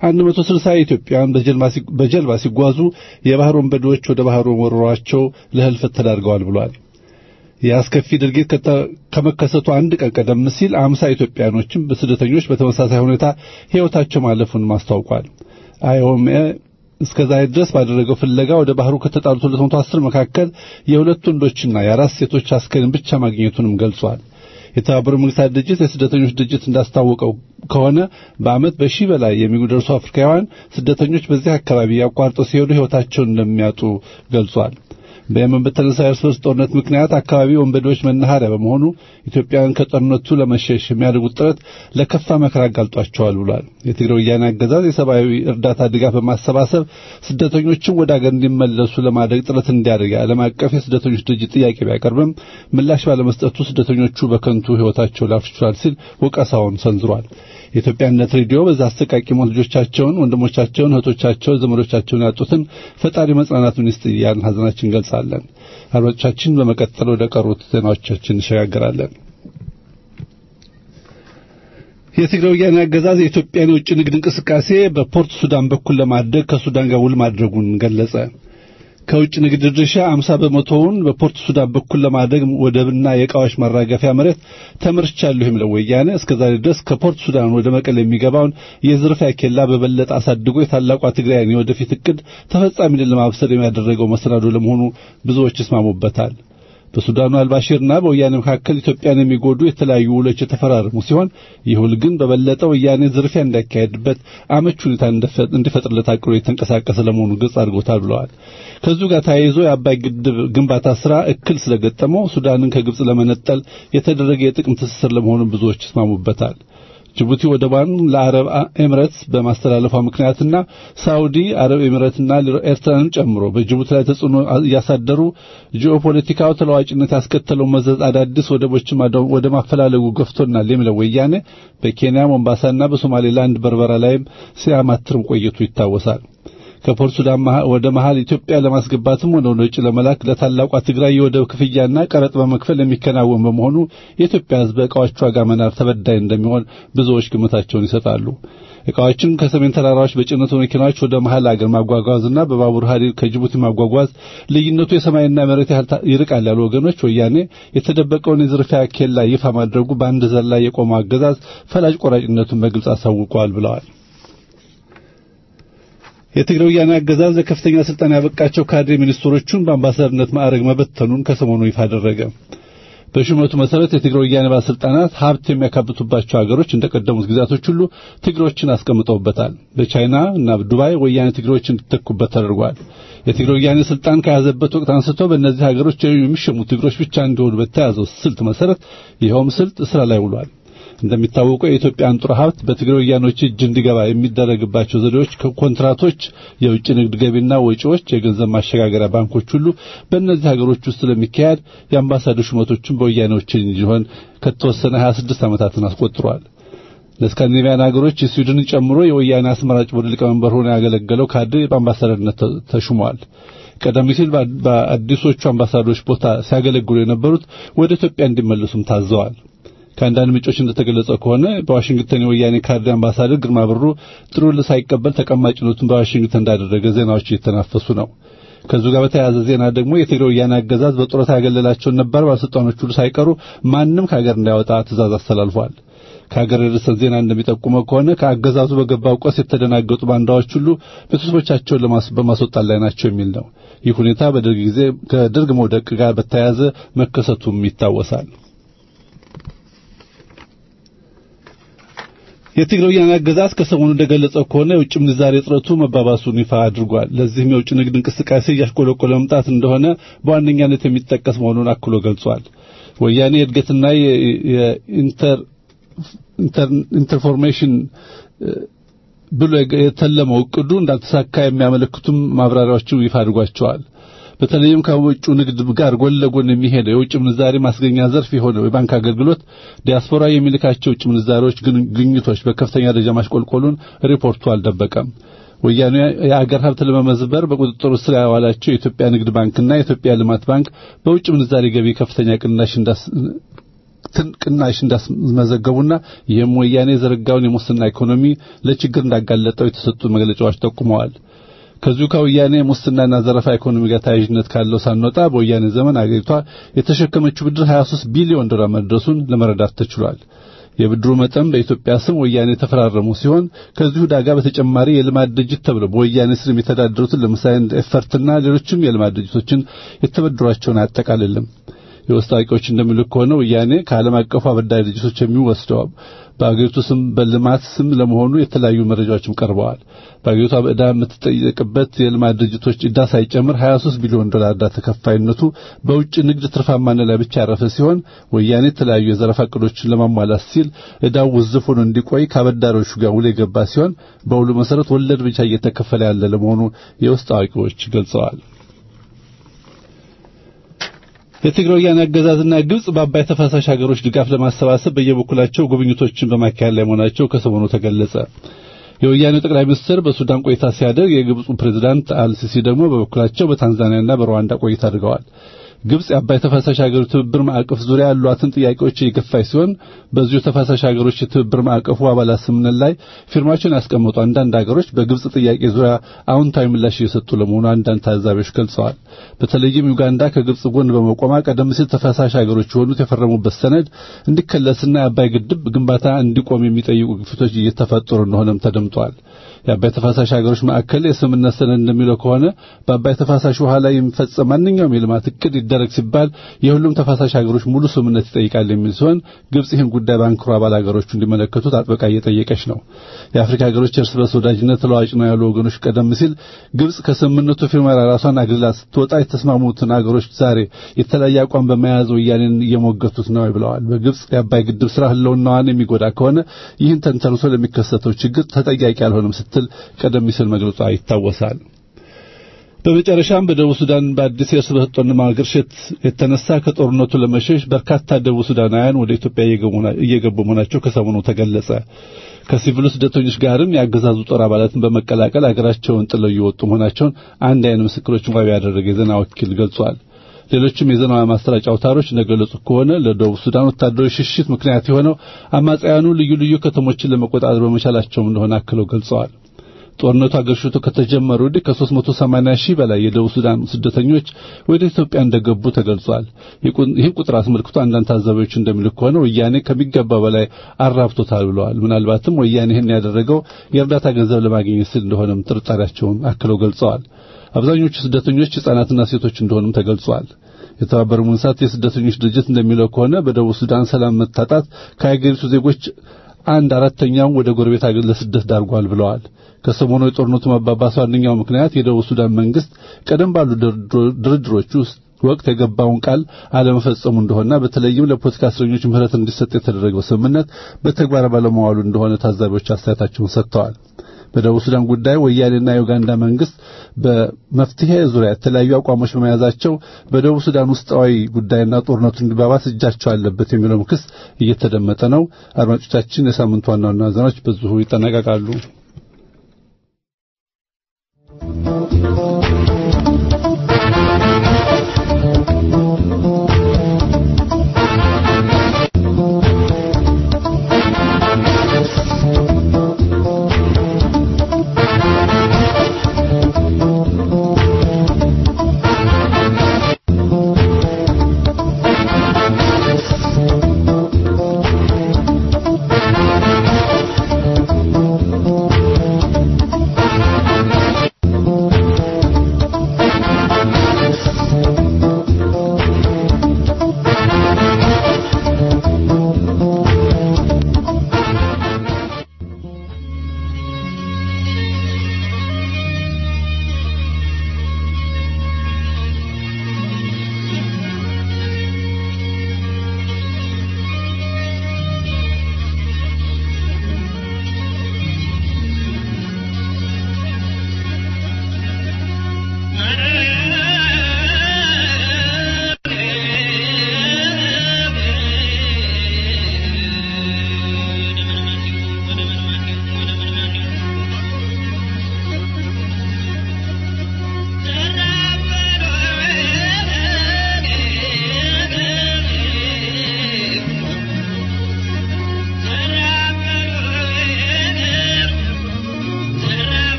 160 ኢትዮጵያውያን በጀልባ ሲ- በጀልባ ሲጓዙ የባህር ወንበዴዎች ወደ ባህሩ ወርሯቸው ለህልፈት ተዳርገዋል ብሏል። የአስከፊ ድርጊት ከተ- ከመከሰቱ አንድ ቀን ቀደም ሲል አምሳ ኢትዮጵያኖችም በስደተኞች በተመሳሳይ ሁኔታ ሕይወታቸው ማለፉን ማስታውቋል። አይኦኤም እስከ ዛሬ ድረስ ባደረገው ፍለጋ ወደ ባህሩ ከተጣሉት 210 መካከል የሁለት ወንዶችና የአራት ሴቶች አስከሬን ብቻ ማግኘቱንም ገልጿል። የተባበሩት መንግስታት ድርጅት የስደተኞች ድርጅት እንዳስታወቀው ከሆነ በዓመት በሺህ በላይ የሚደርሱ አፍሪካውያን ስደተኞች በዚህ አካባቢ ያቋርጠው ሲሄዱ ሕይወታቸውን እንደሚያጡ ገልጿል። በየመን በተነሳ የእርስ በርስ ጦርነት ምክንያት አካባቢ ወንበዴዎች መናኸሪያ በመሆኑ ኢትዮጵያውያን ከጦርነቱ ለመሸሽ የሚያደርጉት ጥረት ለከፋ መከራ አጋልጧቸዋል ብሏል። የትግራይ ወያኔ አገዛዝ የሰብአዊ እርዳታ ድጋፍ በማሰባሰብ ስደተኞችን ወደ አገር እንዲመለሱ ለማድረግ ጥረት እንዲያደርግ የዓለም አቀፍ የስደተኞች ድርጅት ጥያቄ ቢያቀርብም ምላሽ ባለመስጠቱ ስደተኞቹ በከንቱ ሕይወታቸው ሊያልፍ ችሏል ሲል ወቀሳውን ሰንዝሯል። የኢትዮጵያነት ሬዲዮ በዛ አሰቃቂ ሞት ልጆቻቸውን፣ ወንድሞቻቸውን፣ እህቶቻቸውን፣ ዘመዶቻቸውን ያጡትን ፈጣሪ መጽናናቱን ይስጥ እያልን ሐዘናችን ገልጻለን። አድማጮቻችን በመቀጠል ወደ ቀሩት ዜናዎቻችን እንሸጋገራለን። የትግራይ ወያኔ አገዛዝ የኢትዮጵያን የውጭ ንግድ እንቅስቃሴ በፖርት ሱዳን በኩል ለማድረግ ከሱዳን ጋር ውል ማድረጉን ገለጸ። ከውጭ ንግድ ድርሻ 50 በመቶውን በፖርት ሱዳን በኩል ለማድረግ ወደብና የዕቃዎች ማራገፊያ መሬት ተመርቻለሁ የሚለው ወያኔ እስከዛሬ ድረስ ከፖርት ሱዳን ወደ መቀሌ የሚገባውን የዝርፊያ ኬላ በበለጠ አሳድጎ የታላቋ ትግራይን የወደፊት እቅድ ተፈጻሚነት ለማብሰር የሚያደረገው መሰናዶ ለመሆኑ ብዙዎች ይስማሙበታል። በሱዳኑ አልባሺርና በወያኔ መካከል ኢትዮጵያን የሚጎዱ የተለያዩ ውሎች የተፈራረሙ ሲሆን ይህ ውል ግን በበለጠ ወያኔ ዝርፊያ እንዳካሄድበት አመች ሁኔታ እንዲፈጥርለት አቅዶ የተንቀሳቀሰ ለመሆኑ ግልጽ አድርጎታል ብለዋል። ከዚሁ ጋር ተያይዞ የአባይ ግድብ ግንባታ ስራ እክል ስለገጠመው ሱዳንን ከግብጽ ለመነጠል የተደረገ የጥቅም ትስስር ለመሆኑ ብዙዎች ይስማሙበታል። ጅቡቲ ወደቧን ለአረብ ኤምሬትስ በማስተላለፏ ምክንያትና ሳውዲ አረብ ኤምሬትና ኤርትራንም ጨምሮ በጅቡቲ ላይ ተጽዕኖ እያሳደሩ ጂኦፖለቲካው ተለዋጭነት ያስከተለው መዘዝ አዳዲስ ወደቦችን ወደ ማፈላለጉ ገፍቶናል የሚለው ወያኔ በኬንያ ሞምባሳና በሶማሌላንድ በርበራ ላይም ሲያማትርም ቆይቱ ይታወሳል። ከፖርት ሱዳን ወደ መሃል ኢትዮጵያ ለማስገባትም ሆነ ወደ ውጭ ለመላክ ለታላቋ ትግራይ የወደብ ክፍያና ቀረጥ በመክፈል የሚከናወን በመሆኑ የኢትዮጵያ ሕዝብ ዕቃዎች ዋጋ መናር ተበዳይ እንደሚሆን ብዙዎች ግምታቸውን ይሰጣሉ። ዕቃዎችን ከሰሜን ተራራዎች በጭነቱ መኪናዎች ወደ መሃል አገር ማጓጓዝና በባቡር ሐዲድ ከጅቡቲ ማጓጓዝ ልዩነቱ የሰማይና መሬት ያህል ይርቃል ያሉ ወገኖች ወያኔ የተደበቀውን የዝርፊያ ኬላ ይፋ ማድረጉ በአንድ ዘር ላይ የቆመው አገዛዝ ፈላጭ ቆራጭነቱን በግልጽ አሳውቀዋል ብለዋል። የትግራይ ወያኔ አገዛዝ ለከፍተኛ ስልጣን ያበቃቸው ካድሬ ሚኒስትሮቹን በአምባሳደርነት ማዕረግ መበተኑን ከሰሞኑ ይፋ አደረገ። በሹመቱ መሰረት የትግራይ ወያኔ ባለስልጣናት ሀብት የሚያካብቱባቸው ሀገሮች እንደቀደሙት ግዛቶች ሁሉ ትግሮችን አስቀምጠውበታል። በቻይና እና ዱባይ ወያኔ ትግሮች እንዲተኩበት ተደርጓል። የትግራይ ወያኔ ስልጣን ከያዘበት ወቅት አንስቶ በእነዚህ ሀገሮች የሚሸሙ ትግሮች ብቻ እንዲሆኑ በተያዘው ስልት መሰረት ይኸውም ስልት ስራ ላይ ውሏል። እንደሚታወቀው የኢትዮጵያ አንጡራ ሀብት በትግራይ ወያኖች እጅ እንዲገባ የሚደረግባቸው ዘዴዎች ከኮንትራቶች፣ የውጭ ንግድ ገቢና ወጪዎች፣ የገንዘብ ማሸጋገሪያ ባንኮች ሁሉ በእነዚህ ሀገሮች ውስጥ ስለሚካሄድ የአምባሳደር ሹመቶችን በወያኔዎች እንዲሆን ከተወሰነ 26 ዓመታትን አስቆጥሯል። ለስካንዲኔቪያን ሀገሮች ስዊድንን ጨምሮ የወያኔ አስመራጭ ቦርድ ሊቀመንበር ሆኖ ያገለገለው ካድሬ በአምባሳደርነት ተሹመዋል። ቀደም ሲል በአዲሶቹ አምባሳደሮች ቦታ ሲያገለግሉ የነበሩት ወደ ኢትዮጵያ እንዲመለሱም ታዘዋል። ከአንዳንድ ምንጮች እንደተገለጸው ከሆነ በዋሽንግተን የወያኔ ካድሬ አምባሳደር ግርማ ብሩ ጥሩል ሳይቀበል ተቀማጭነቱን በዋሽንግተን እንዳደረገ ዜናዎች እየተናፈሱ ነው። ከዚሁ ጋር በተያያዘ ዜና ደግሞ የትግራይ ወያኔ አገዛዝ በጡረታ ያገለላቸውን ነባር ባለስልጣኖች ሁሉ ሳይቀሩ ማንም ከሀገር እንዳይወጣ ትእዛዝ አስተላልፏል። ከሀገር የደረሰን ዜና እንደሚጠቁመው ከሆነ ከአገዛዙ በገባው ቆስ የተደናገጡ ባንዳዎች ሁሉ ቤተሰቦቻቸውን በማስወጣት ላይ ናቸው የሚል ነው። ይህ ሁኔታ በደርግ ጊዜ ከደርግ መውደቅ ጋር በተያያዘ መከሰቱም ይታወሳል። የትግራይ ወያኔ አገዛዝ ከሰሞኑ እንደገለጸው ከሆነ የውጭ ምንዛሬ እጥረቱ መባባሱን ይፋ አድርጓል። ለዚህም የውጭ ንግድ እንቅስቃሴ እያሽቆለቆለ መምጣት እንደሆነ በዋነኛነት የሚጠቀስ መሆኑን አክሎ ገልጿል። ወያኔ የእድገትና የኢንተር ኢንተርፎርሜሽን ብሎ የተለመው እቅዱ እንዳልተሳካ የሚያመለክቱም ማብራሪያዎችን ይፋ አድርጓቸዋል። በተለይም ከውጭ ንግድ ጋር ጎን ለጎን የሚሄደው የውጭ ምንዛሬ ማስገኛ ዘርፍ የሆነው የባንክ አገልግሎት ዲያስፖራ የሚልካቸው የውጭ ምንዛሬዎች ግኝቶች በከፍተኛ ደረጃ ማሽቆልቆሉን ሪፖርቱ አልደበቀም። ወያኔ የአገር ሀብት ለመመዝበር በቁጥጥሩ ስር ያዋላቸው የኢትዮጵያ ንግድ ባንክና የኢትዮጵያ ልማት ባንክ በውጭ ምንዛሬ ገቢ ከፍተኛ ቅናሽ እንዳስ ቅናሽ እንዳስመዘገቡና ይህም ወያኔ የዘረጋውን የሙስና ኢኮኖሚ ለችግር እንዳጋለጠው የተሰጡ መግለጫዎች ጠቁመዋል። ከዚሁ ከወያኔ ሙስናና ዘረፋ ኢኮኖሚ ጋር ተያያዥነት ካለው ሳንወጣ በወያኔ ዘመን አገሪቷ የተሸከመችው ብድር 23 ቢሊዮን ዶላር መድረሱን ለመረዳት ተችሏል። የብድሩ መጠን በኢትዮጵያ ስም ወያኔ የተፈራረሙ ሲሆን ከዚሁ ዳጋ በተጨማሪ የልማት ድርጅት ተብለው በወያኔ ስር የሚተዳደሩትን ለምሳሌ ኤፈርትና ሌሎችም የልማት ድርጅቶችን የተበደሯቸውን አያጠቃልልም። የውስጥ አዋቂዎች እንደሚሉት ከሆነ ወያኔ ከዓለም አቀፉ አበዳሪ ድርጅቶች የሚወስደው በአገሪቱ ስም በልማት ስም ለመሆኑ የተለያዩ መረጃዎችም ቀርበዋል። በአገሪቷ በዕዳ የምትጠየቅበት የልማት ድርጅቶች ዕዳ ሳይጨምር 23 ቢሊዮን ዶላር ዕዳ ተከፋይነቱ በውጭ ንግድ ትርፋማነት ላይ ብቻ ያረፈ ሲሆን ወያኔ የተለያዩ የዘረፋ ዕቅዶችን ለማሟላት ሲል ዕዳው ውዝፍ ሆኖ እንዲቆይ ከአበዳሪዎቹ ጋር ውል የገባ ሲሆን በውሉ መሰረት ወለድ ብቻ እየተከፈለ ያለ ለመሆኑ የውስጥ አዋቂዎች ገልጸዋል። የትግራይ ወያኔ አገዛዝና ግብጽ በአባይ ተፋሳሽ ሀገሮች ድጋፍ ለማሰባሰብ በየበኩላቸው ጉብኝቶችን በማካሄድ ላይ መሆናቸው ከሰሞኑ ተገለጸ። የወያኔው ጠቅላይ ሚኒስትር በሱዳን ቆይታ ሲያደርግ የግብፁ ፕሬዝዳንት አልሲሲ ደግሞ በበኩላቸው በታንዛኒያና በሩዋንዳ ቆይታ አድርገዋል። ግብጽ የአባይ ተፋሳሽ ሀገሮች ትብብር ማዕቀፍ ዙሪያ ያሏትን ጥያቄዎች እየገፋች ሲሆን በዚሁ ተፋሳሽ ሀገሮች የትብብር ማዕቀፉ አባላት ስምምነት ላይ ፊርማቸውን ያስቀመጡ አንዳንድ ሀገሮች በግብጽ ጥያቄ ዙሪያ አዎንታዊ ምላሽ እየሰጡ ለመሆኑ አንዳንድ ታዛቢዎች ገልጸዋል። በተለይም ዩጋንዳ ከግብጽ ጎን በመቆማ ቀደም ሲል ተፋሳሽ ሀገሮች የሆኑት የፈረሙበት ሰነድ እንዲከለስና የአባይ ግድብ ግንባታ እንዲቆም የሚጠይቁ ግፊቶች እየተፈጠሩ እንደሆነም ተደምጧል። የአባይ ተፋሳሽ ሀገሮች ማዕከል የስምምነት ሰነድ እንደሚለው ከሆነ በአባይ ተፋሳሽ ውሃ ላይ የሚፈጸም ማንኛውም የልማት እቅድ ይደረግ ሲባል የሁሉም ተፋሳሽ ሀገሮች ሙሉ ስምምነት ይጠይቃል የሚል ሲሆን ግብጽ ይህን ጉዳይ በአንክሮ አባል ሀገሮቹ እንዲመለከቱት አጥብቃ እየጠየቀች ነው። የአፍሪካ ሀገሮች እርስ በርስ ወዳጅነት ተለዋጭ ነው ያሉ ወገኖች ቀደም ሲል ግብጽ ከስምምነቱ ፊርማ ራሷን አግልላ ስትወጣ የተስማሙትን ሀገሮች ዛሬ የተለያየ አቋም በመያዝ ወያኔን እየሞገቱት ነው ብለዋል። በግብጽ የአባይ ግድብ ስራ ህልውናዋን የሚጎዳ ከሆነ ይህን ተንተርሶ ለሚከሰተው ችግር ተጠያቂ አልሆነም ስትል ቀደም ሲል መግለጿ ይታወሳል። በመጨረሻም በደቡብ ሱዳን በአዲስ የእርስ በርስ ጦርነት ማገርሸት የተነሳ ከጦርነቱ ለመሸሽ በርካታ ደቡብ ሱዳናውያን ወደ ኢትዮጵያ እየገቡ መሆናቸው ከሰሞኑ ተገለጸ። ከሲቪሉ ስደተኞች ጋርም የአገዛዙ ጦር አባላትን በመቀላቀል አገራቸውን ጥለው እየወጡ መሆናቸውን አንድ አይን ምስክሮችን ዋቢ ያደረገ የዜና ወኪል ገልጿል። ሌሎችም የዜና ማሰራጫ አውታሮች እንደገለጹት ከሆነ ለደቡብ ሱዳን ወታደሮች ሽሽት ምክንያት የሆነው አማጽያኑ ልዩ ልዩ ከተሞችን ለመቆጣጠር በመቻላቸው እንደሆነ አክለው ገልጸዋል። ጦርነቱ አገርሽቶ ከተጀመረ ወዲህ ከ380 ሺህ በላይ የደቡብ ሱዳን ስደተኞች ወደ ኢትዮጵያ እንደገቡ ተገልጿል። ይህን ቁጥር አስመልክቶ አንዳንድ ታዛቢዎች እንደሚሉ ከሆነ ወያኔ ከሚገባ በላይ አራብቶታል ብለዋል። ምናልባትም ወያኔ ይህን ያደረገው የእርዳታ ገንዘብ ለማግኘት ሲል እንደሆነም ጥርጣሬያቸውን አክለው ገልጸዋል። አብዛኞቹ ስደተኞች ሕፃናትና ሴቶች እንደሆኑም ተገልጿል። የተባበሩ መንግስታት የስደተኞች ድርጅት እንደሚለው ከሆነ በደቡብ ሱዳን ሰላም መታጣት ከሀገሪቱ ዜጎች አንድ አራተኛው ወደ ጎረቤት አገር ለስደት ዳርጓል ብለዋል። ከሰሞኑ የጦርነቱ መባባስ ዋነኛው ምክንያት የደቡብ ሱዳን መንግስት ቀደም ባሉ ድርድሮች ውስጥ ወቅት የገባውን ቃል አለመፈጸሙ እንደሆነና በተለይም ለፖለቲካ እስረኞች ምህረት እንዲሰጥ የተደረገው ስምምነት በተግባር ባለመዋሉ እንደሆነ ታዛቢዎች አስተያየታቸውን ሰጥተዋል። በደቡብ ሱዳን ጉዳይ ወያኔና የኡጋንዳ መንግስት በመፍትሄ ዙሪያ የተለያዩ አቋሞች በመያዛቸው በደቡብ ሱዳን ውስጣዊ ጉዳይና ጦርነቱ እንዲባባስ እጃቸው አለበት የሚለው ክስ እየተደመጠ ነው። አድማጮቻችን፣ የሳምንቱ ዋና ዋና ዜናዎች በዚሁ ይጠናቀቃሉ።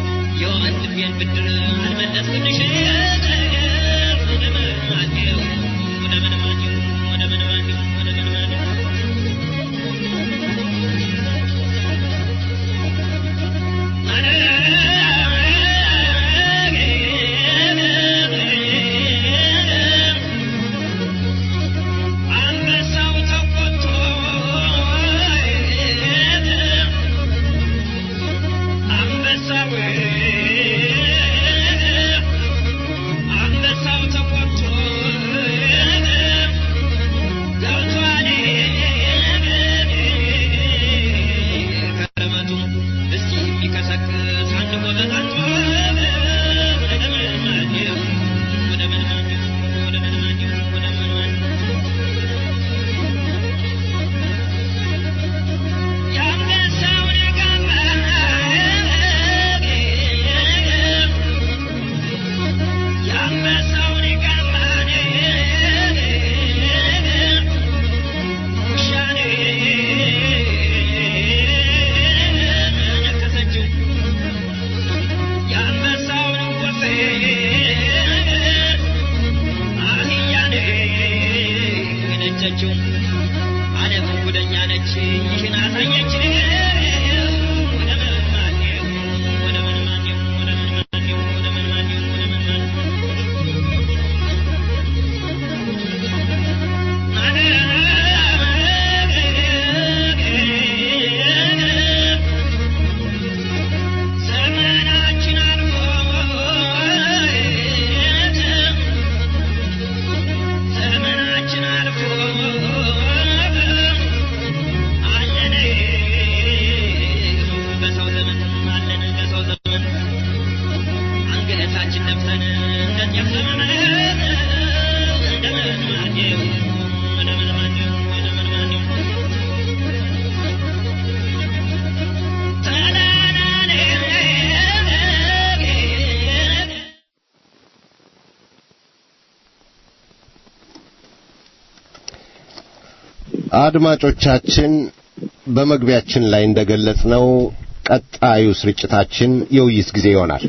የወንድሜን ብድር አልመለስኩልሽ አንበሳው ተቆጥቶ ገብቷል ከረመቱ እስኪ የሚቀሰቅስ አንድ ጎበዝ አንቶ ወደ መናኘው ወደ መናኘው ወደ መናኘው ወደ መናኘው የአንበሳውን ጋማ የአንበሳውን ጋማ ውሻኔ ነከሰችው የአንበሳውን ወፌ አህያኔ ነጨችው ዓለም ጉደኛ ነች ይህን አሳየች ወደ መናኘው ወደ መናኘው ወደ መናኘው ወደ መናኘው ወደ መናኘው ዘመናችን አልፎ ዘመናችን አልፎ አለን በሰው ዘመን አለን በሰው ዘመን አንገታችን ለብሰን እንደ ጤፍ ዘመን እንደምን ማኘው እንደምን ማኘው እንደምን ማኘው ተላላኔ አድማጮቻችን በመግቢያችን ላይ እንደገለጽነው ቀጣዩ ስርጭታችን የውይይት ጊዜ ይሆናል።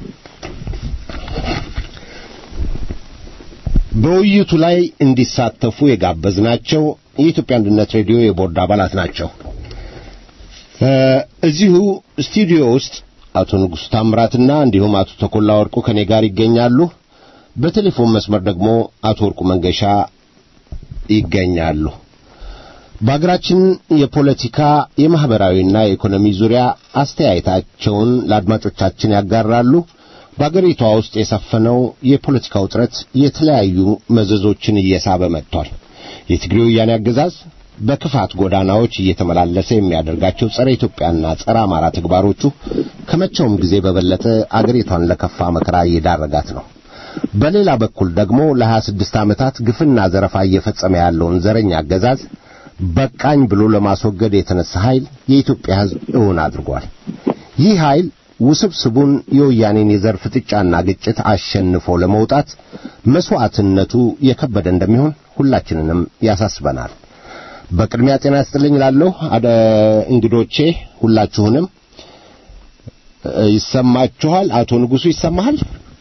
በውይይቱ ላይ እንዲሳተፉ የጋበዝናቸው የኢትዮጵያ አንድነት ሬዲዮ የቦርድ አባላት ናቸው። እ እዚሁ ስቱዲዮ ውስጥ አቶ ንጉሥ ታምራትና እንዲሁም አቶ ተኮላ ወርቁ ከኔ ጋር ይገኛሉ። በቴሌፎን መስመር ደግሞ አቶ ወርቁ መንገሻ ይገኛሉ። በሀገራችን የፖለቲካ የማህበራዊና የኢኮኖሚ ዙሪያ አስተያየታቸውን ለአድማጮቻችን ያጋራሉ። በአገሪቷ ውስጥ የሰፈነው የፖለቲካ ውጥረት የተለያዩ መዘዞችን እየሳበ መጥቷል። የትግሬ ወያኔ አገዛዝ በክፋት ጎዳናዎች እየተመላለሰ የሚያደርጋቸው ጸረ ኢትዮጵያና ጸረ አማራ ተግባሮቹ ከመቼውም ጊዜ በበለጠ አገሪቷን ለከፋ መከራ እየዳረጋት ነው። በሌላ በኩል ደግሞ ለሀያ ስድስት ዓመታት ግፍና ዘረፋ እየፈጸመ ያለውን ዘረኛ አገዛዝ በቃኝ ብሎ ለማስወገድ የተነሳ ኃይል የኢትዮጵያ ሕዝብ እውን አድርጓል። ይህ ኃይል ውስብስቡን የወያኔን የዘር ፍጥጫና ግጭት አሸንፎ ለመውጣት መስዋዕትነቱ የከበደ እንደሚሆን ሁላችንንም ያሳስበናል። በቅድሚያ ጤና ይስጥልኝ እላለሁ አደ እንግዶቼ ሁላችሁንም እ፣ ይሰማችኋል? አቶ ንጉሱ ይሰማሃል?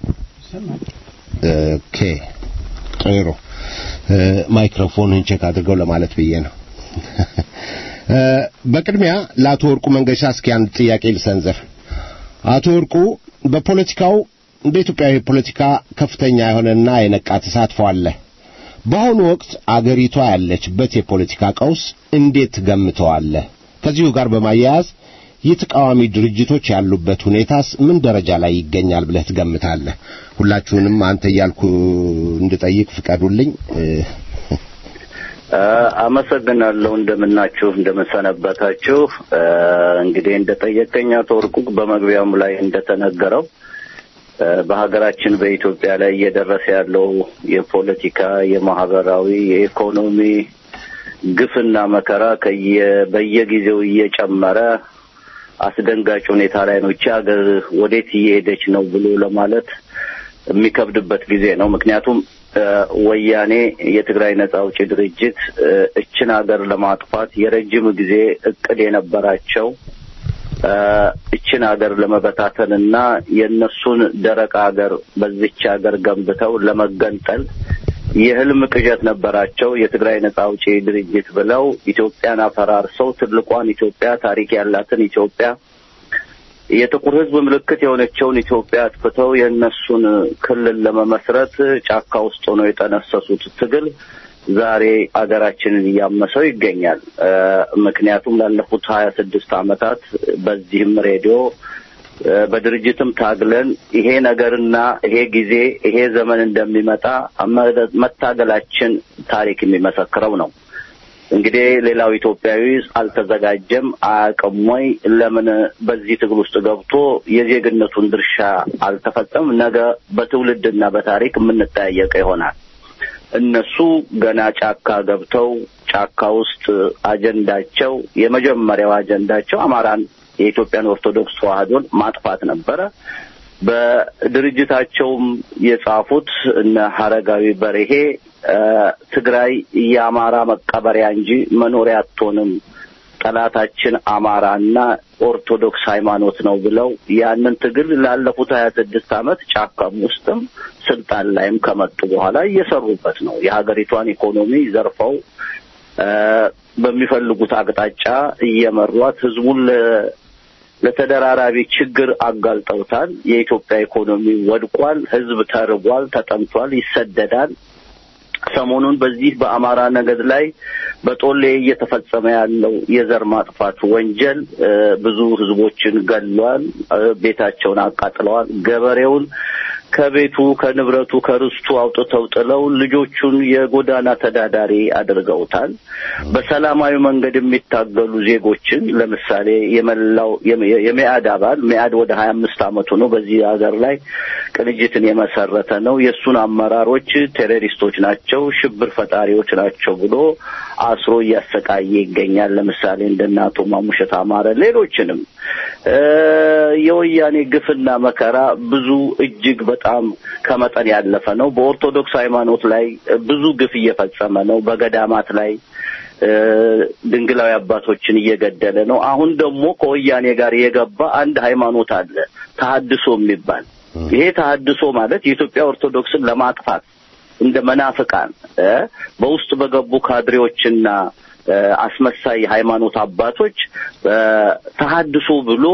ኦኬ ጥሩ እ፣ ማይክሮፎንህን ቼክ አድርገው ለማለት ብዬ ነው። እ፣ በቅድሚያ ለአቶ ወርቁ መንገሻ እስኪ አንድ ጥያቄ ልሰንዝር። አቶ ወርቁ በፖለቲካው በኢትዮጵያዊ ፖለቲካ ከፍተኛ የሆነና የነቃ ተሳትፎ አለ። በአሁኑ ወቅት አገሪቷ ያለችበት የፖለቲካ ቀውስ እንዴት ትገምተዋለህ? ከዚሁ ጋር በማያያዝ የተቃዋሚ ድርጅቶች ያሉበት ሁኔታስ ምን ደረጃ ላይ ይገኛል ብለህ ትገምታለህ? ሁላችሁንም አንተ እያልኩ እንድጠይቅ ፍቀዱልኝ። እ፣ አመሰግናለሁ። እንደምናችሁ እንደምንሰነበታችሁ። እ፣ እንግዲህ እንደጠየቀኝ አቶ ወርቁ በመግቢያውም ላይ እንደተነገረው እ፣ በሀገራችን በኢትዮጵያ ላይ እየደረሰ ያለው የፖለቲካ፣ የማህበራዊ፣ የኢኮኖሚ ግፍና መከራ ከየ በየጊዜው እየጨመረ አስደንጋጭ ሁኔታ ላይ ነው። ይቺ ሀገር ወዴት እየሄደች ነው ብሎ ለማለት የሚከብድበት ጊዜ ነው። ምክንያቱም እ፣ ወያኔ የትግራይ ነጻ አውጪ ድርጅት እ፣ እችን ሀገር ለማጥፋት የረጅም ጊዜ እቅድ የነበራቸው እ፣ እችን ሀገር ለመበታተን እና የእነሱን ደረቅ ሀገር በዚች ሀገር ገንብተው ለመገንጠል የህልም ቅዠት ነበራቸው። የትግራይ ነጻ አውጪ ድርጅት ብለው ኢትዮጵያን አፈራርሰው ትልቋን ኢትዮጵያ ታሪክ ያላትን ኢትዮጵያ የጥቁር ሕዝብ ምልክት የሆነችውን ኢትዮጵያ አጥፍተው የእነሱን ክልል ለመመስረት ጫካ ውስጥ ሆነው የጠነሰሱት ትግል ዛሬ አገራችንን እያመሰው ይገኛል። እ፣ ምክንያቱም ላለፉት ሀያ ስድስት ዓመታት በዚህም ሬዲዮ በድርጅትም ታግለን ይሄ ነገርና ይሄ ጊዜ ይሄ ዘመን እንደሚመጣ መታገላችን ታሪክ የሚመሰክረው ነው። እንግዲህ ሌላው ኢትዮጵያዊ አልተዘጋጀም፣ አያውቅም ወይ? ለምን በዚህ ትግል ውስጥ ገብቶ የዜግነቱን ድርሻ አልተፈጸም? ነገ በትውልድና በታሪክ የምንጠያየቀ ይሆናል። እነሱ ገና ጫካ ገብተው ጫካ ውስጥ አጀንዳቸው የመጀመሪያው አጀንዳቸው አማራን የኢትዮጵያን ኦርቶዶክስ ተዋሕዶን ማጥፋት ነበረ። በድርጅታቸውም የጻፉት እነ ሀረጋዊ በርሄ ትግራይ የአማራ መቀበሪያ እንጂ መኖሪያ አትሆንም፣ ጠላታችን አማራና ኦርቶዶክስ ሃይማኖት ነው ብለው ያንን ትግል ላለፉት ሀያ ስድስት ዓመት ጫካም ውስጥም ስልጣን ላይም ከመጡ በኋላ እየሰሩበት ነው። የሀገሪቷን ኢኮኖሚ ዘርፈው በሚፈልጉት አቅጣጫ እየመሯት ህዝቡን ለተደራራቢ ችግር አጋልጠውታል። የኢትዮጵያ ኢኮኖሚ ወድቋል። ህዝብ ተርቧል፣ ተጠምቷል፣ ይሰደዳል። ሰሞኑን በዚህ በአማራ ነገድ ላይ በጦሌ እየተፈጸመ ያለው የዘር ማጥፋት ወንጀል ብዙ ህዝቦችን ገሏል፣ ቤታቸውን አቃጥለዋል። ገበሬውን ከቤቱ ከንብረቱ ከርስቱ አውጥተው ጥለው ልጆቹን የጎዳና ተዳዳሪ አድርገውታል። በሰላማዊ መንገድ የሚታገሉ ዜጎችን ለምሳሌ የመላው የሜአድ አባል ሜአድ ወደ ሀያ አምስት አመቱ ነው። በዚህ ሀገር ላይ ቅንጅትን የመሰረተ ነው። የእሱን አመራሮች ቴሮሪስቶች ናቸው፣ ሽብር ፈጣሪዎች ናቸው ብሎ አስሮ እያሰቃየ ይገኛል። ለምሳሌ እንደነ አቶ ማሙሸት አማረ ሌሎችንም የወያኔ ግፍና መከራ ብዙ እጅግ በጣም ከመጠን ያለፈ ነው። በኦርቶዶክስ ሃይማኖት ላይ ብዙ ግፍ እየፈጸመ ነው። በገዳማት ላይ ድንግላዊ አባቶችን እየገደለ ነው። አሁን ደግሞ ከወያኔ ጋር የገባ አንድ ሃይማኖት አለ፣ ተሐድሶ የሚባል ይሄ ተሐድሶ ማለት የኢትዮጵያ ኦርቶዶክስን ለማጥፋት እንደ መናፍቃን በውስጥ በገቡ ካድሬዎችና አስመሳይ ሃይማኖት አባቶች ተሐድሶ ብሎ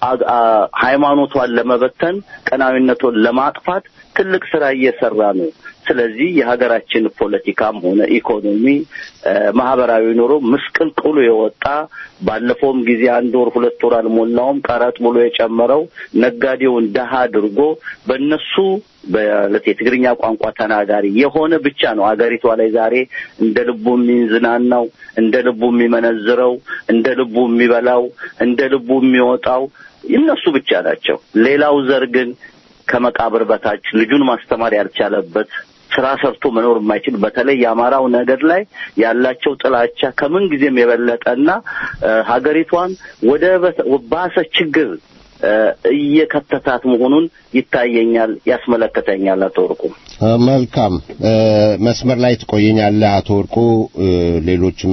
ሃይማኖቷን ለመበተን ቀናዊነቷን ለማጥፋት ትልቅ ስራ እየሰራ ነው። ስለዚህ የሀገራችን ፖለቲካም ሆነ ኢኮኖሚ፣ ማህበራዊ ኑሮ ምስቅልቅሉ የወጣ ባለፈውም ጊዜ አንድ ወር ሁለት ወር አልሞላውም ቀረጥ ብሎ የጨመረው ነጋዴውን ደሃ አድርጎ በእነሱ በለት የትግርኛ ቋንቋ ተናጋሪ የሆነ ብቻ ነው አገሪቷ ላይ ዛሬ እንደ ልቡ የሚዝናናው፣ እንደ ልቡ የሚመነዝረው፣ እንደ ልቡ የሚበላው፣ እንደ ልቡ የሚወጣው እነሱ ብቻ ናቸው። ሌላው ዘር ግን ከመቃብር በታች ልጁን ማስተማር ያልቻለበት ስራ ሰርቶ መኖር የማይችል በተለይ የአማራው ነገድ ላይ ያላቸው ጥላቻ ከምን ጊዜም የበለጠና ሀገሪቷን ወደ ባሰ ችግር እየከተታት መሆኑን ይታየኛል፣ ያስመለከተኛል። አቶ ወርቁ መልካም መስመር ላይ ትቆየኛለህ። አቶ ወርቁ ሌሎችም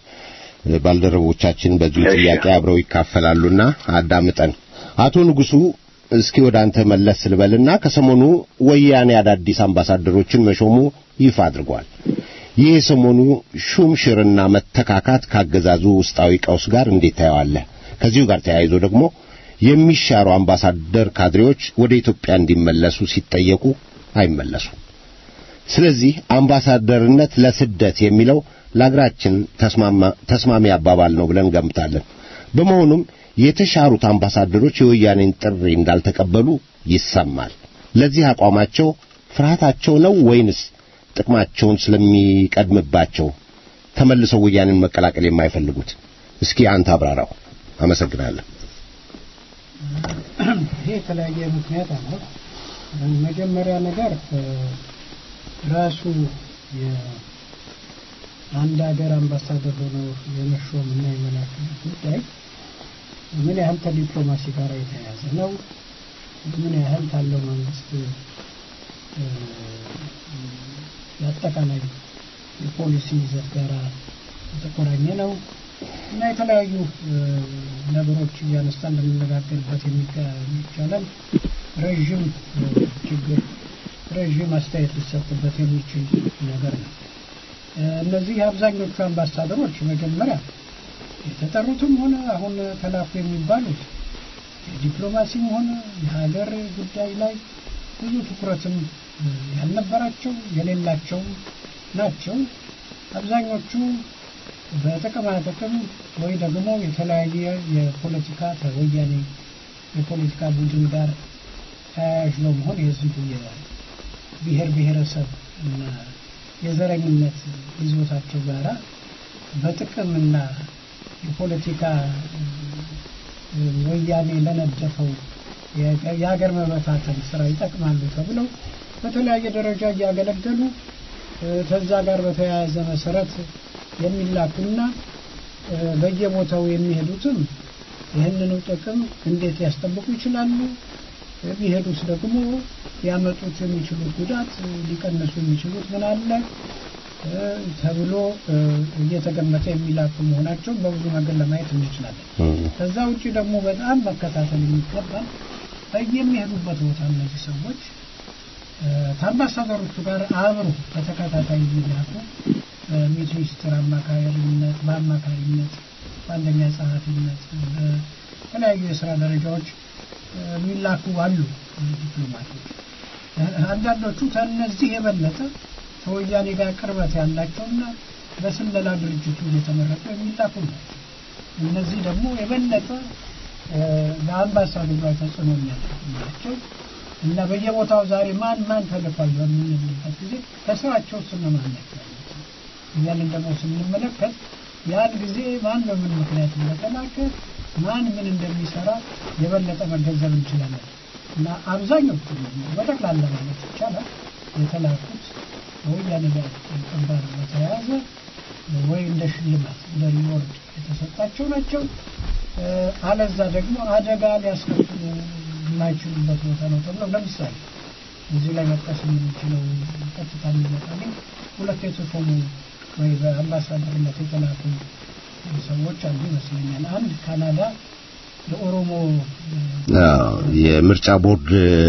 ባልደረቦቻችን በዚሁ ጥያቄ አብረው ይካፈላሉና አዳምጠን። አቶ ንጉሱ እስኪ ወደ አንተ መለስ ልበልና ከሰሞኑ ወያኔ አዳዲስ አምባሳደሮችን መሾሙ ይፋ አድርጓል። ይህ የሰሞኑ ሹም ሽርና መተካካት ካገዛዙ ውስጣዊ ቀውስ ጋር እንዴት ታየዋለህ? ከዚሁ ጋር ተያይዞ ደግሞ የሚሻሩ አምባሳደር ካድሬዎች ወደ ኢትዮጵያ እንዲመለሱ ሲጠየቁ አይመለሱም። ስለዚህ አምባሳደርነት ለስደት የሚለው ለአገራችን ተስማሚ አባባል ነው ብለን ገምታለን። በመሆኑም የተሻሩት አምባሳደሮች የወያኔን ጥሪ እንዳልተቀበሉ ይሰማል። ለዚህ አቋማቸው ፍርሃታቸው ነው ወይንስ ጥቅማቸውን ስለሚቀድምባቸው ተመልሰው ወያኔን መቀላቀል የማይፈልጉት? እስኪ አንተ አብራራው። አመሰግናለሁ። ይሄ የተለያየ ምክንያት አለው። መጀመሪያ ነገር ራሱ የአንድ ሀገር አምባሳደር ሆኖ የመሾም እና የመላክ ጉዳይ ምን ያህል ከዲፕሎማሲ ጋር የተያያዘ ነው? ምን ያህል ካለው መንግስት የአጠቃላይ የፖሊሲ ይዘት ጋር የተቆራኘ ነው እና የተለያዩ ነገሮች እያነሳን ልንነጋገርበት የሚቻለን ረዥም ችግር ረዥም አስተያየት ሊሰጥበት የሚችል ነገር ነው። እነዚህ አብዛኞቹ አምባሳደሮች መጀመሪያ የተጠሩትም ሆነ አሁን ተላኩ የሚባሉት የዲፕሎማሲም ሆነ የሀገር ጉዳይ ላይ ብዙ ትኩረትም ያልነበራቸው የሌላቸው ናቸው። አብዛኞቹ በጥቅማ ጥቅም ወይ ደግሞ የተለያየ የፖለቲካ ከወያኔ የፖለቲካ ቡድን ጋር ተያያዥ በመሆን የዚሁ የብሔር ብሔረሰብ እና የዘረኝነት ይዞታቸው ጋራ በጥቅምና የፖለቲካ ወያኔ ለነደፈው የሀገር መበታተን ስራ ይጠቅማሉ ተብለው በተለያየ ደረጃ እያገለገሉ ከዛ ጋር በተያያዘ መሰረት የሚላኩና በየቦታው የሚሄዱትም ይህንኑ ጥቅም እንዴት ሊያስጠብቁ ይችላሉ? የሚሄዱት ደግሞ ሊያመጡት የሚችሉት ጉዳት ሊቀንሱ የሚችሉት ምን አለ ተብሎ እየተገመተ የሚላኩ መሆናቸውን በብዙ መንገድ ለማየት እንችላለን። ከዛ ውጭ ደግሞ በጣም መከታተል የሚገባል በየሚሄዱበት ቦታ እነዚህ ሰዎች ከአምባሳደሮቹ ጋር አብሮ በተከታታይ የሚላኩ ሚኒስትር አማካሪነት፣ በአማካሪነት፣ በአንደኛ ጸሐፊነት፣ በተለያዩ የስራ ደረጃዎች የሚላኩ አሉ ዲፕሎማቶች። አንዳንዶቹ ከእነዚህ የበለጠ ከወያኔ ጋር ቅርበት ያላቸውና በስለላ ድርጅቱ እየተመረጡ የሚላኩ ናቸው። እነዚህ ደግሞ የበለጠ በአምባሳደሩ ላይ ተጽዕኖ የሚያደርጉ ናቸው እና በየቦታው ዛሬ ማን ማን ተልኳል በምንልበት ጊዜ ከስራቸው እነማን ናቸው እያልን ደግሞ ስንመለከት ያን ጊዜ ማን በምን ምክንያት እንደተላከ ማን ምን እንደሚሰራ የበለጠ መገንዘብ እንችላለን እና አብዛኞቹ በጠቅላላ ማለት ይቻላል የተላኩት በወያኔ ጋር ግንባር በተያያዘ ወይ እንደ ሽልማት እንደ ሪዎርድ የተሰጣቸው ናቸው። አለዛ ደግሞ አደጋ ሊያስከትሉ የማይችሉበት ቦታ ነው ተብለው ለምሳሌ እዚህ ላይ መጥቀስ የምንችለው ቀጥታ የሚመጣልኝ ሁለት የተሾሙ ወይ በአምባሳደርነት የተላኩ ሰዎች አሉ ይመስለኛል። አንድ ካናዳ የኦሮሞ የምርጫ ቦርድ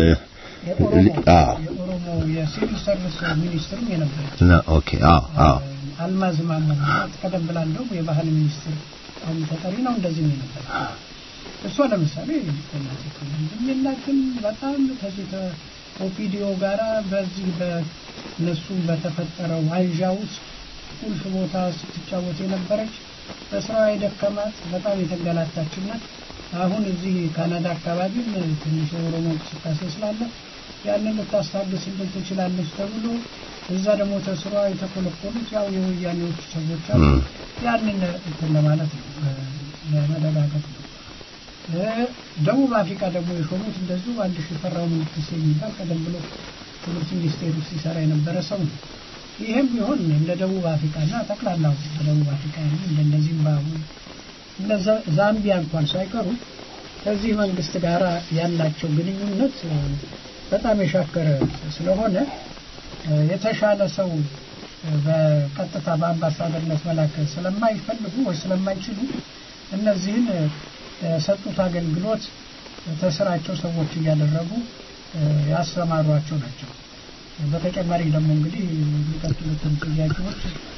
የኦሮሞ የሲቪል ሰርቪስ ሚኒስትርም የነበረች ኦኬ አዎ አዎ አልማዝ ማሞ ናት። ቀደም ብላ እንደውም የባህል ሚኒስትር አሁን ተጠሪ ነው እንደዚህ ነው የነበረ። እሷ ለምሳሌ ዲፕሎማቲክ የላትም። በጣም ከዚህ ከኦፒዲዮ ጋራ በዚህ በነሱ በተፈጠረው አንዣ ውስጥ ቁልፍ ቦታ ስትጫወት የነበረች በስራዋ የደከማት በጣም የተንገላታችና አሁን እዚህ ካናዳ አካባቢም ትንሽ የኦሮሞ እንቅስቃሴ ስላለ ያንን ልታስታግስልን ትችላለች ተብሎ እዛ ደግሞ ተስሯ የተኮለኮሉት ያው የወያኔዎች ሰዎች አሉ። ያንን እንትን ለማለት ነው ለመደጋገፍ ነው። ደቡብ አፍሪካ ደግሞ የሾሙት እንደዚሁ አንድ ሽፈራው መንግስት የሚባል ቀደም ብሎ ትምህርት ሚኒስቴር ውስጥ ሲሰራ የነበረ ሰው ነው። ይህም ቢሆን እንደ ደቡብ አፍሪካና ጠቅላላው በደቡብ አፍሪካ ያሉ እንደ ዚምባብዌ እንደ ዛምቢያ እንኳን ሳይቀሩ ከዚህ መንግስት ጋር ያላቸው ግንኙነት በጣም የሻከረ ስለሆነ የተሻለ ሰው በቀጥታ በአምባሳደርነት መላክ ስለማይፈልጉ ወይ ስለማይችሉ እነዚህን የሰጡት አገልግሎት ተስራቸው ሰዎች እያደረጉ ያሰማሯቸው ናቸው። በተጨማሪ ደግሞ እንግዲህ የሚቀጥሉትን ጥያቄዎች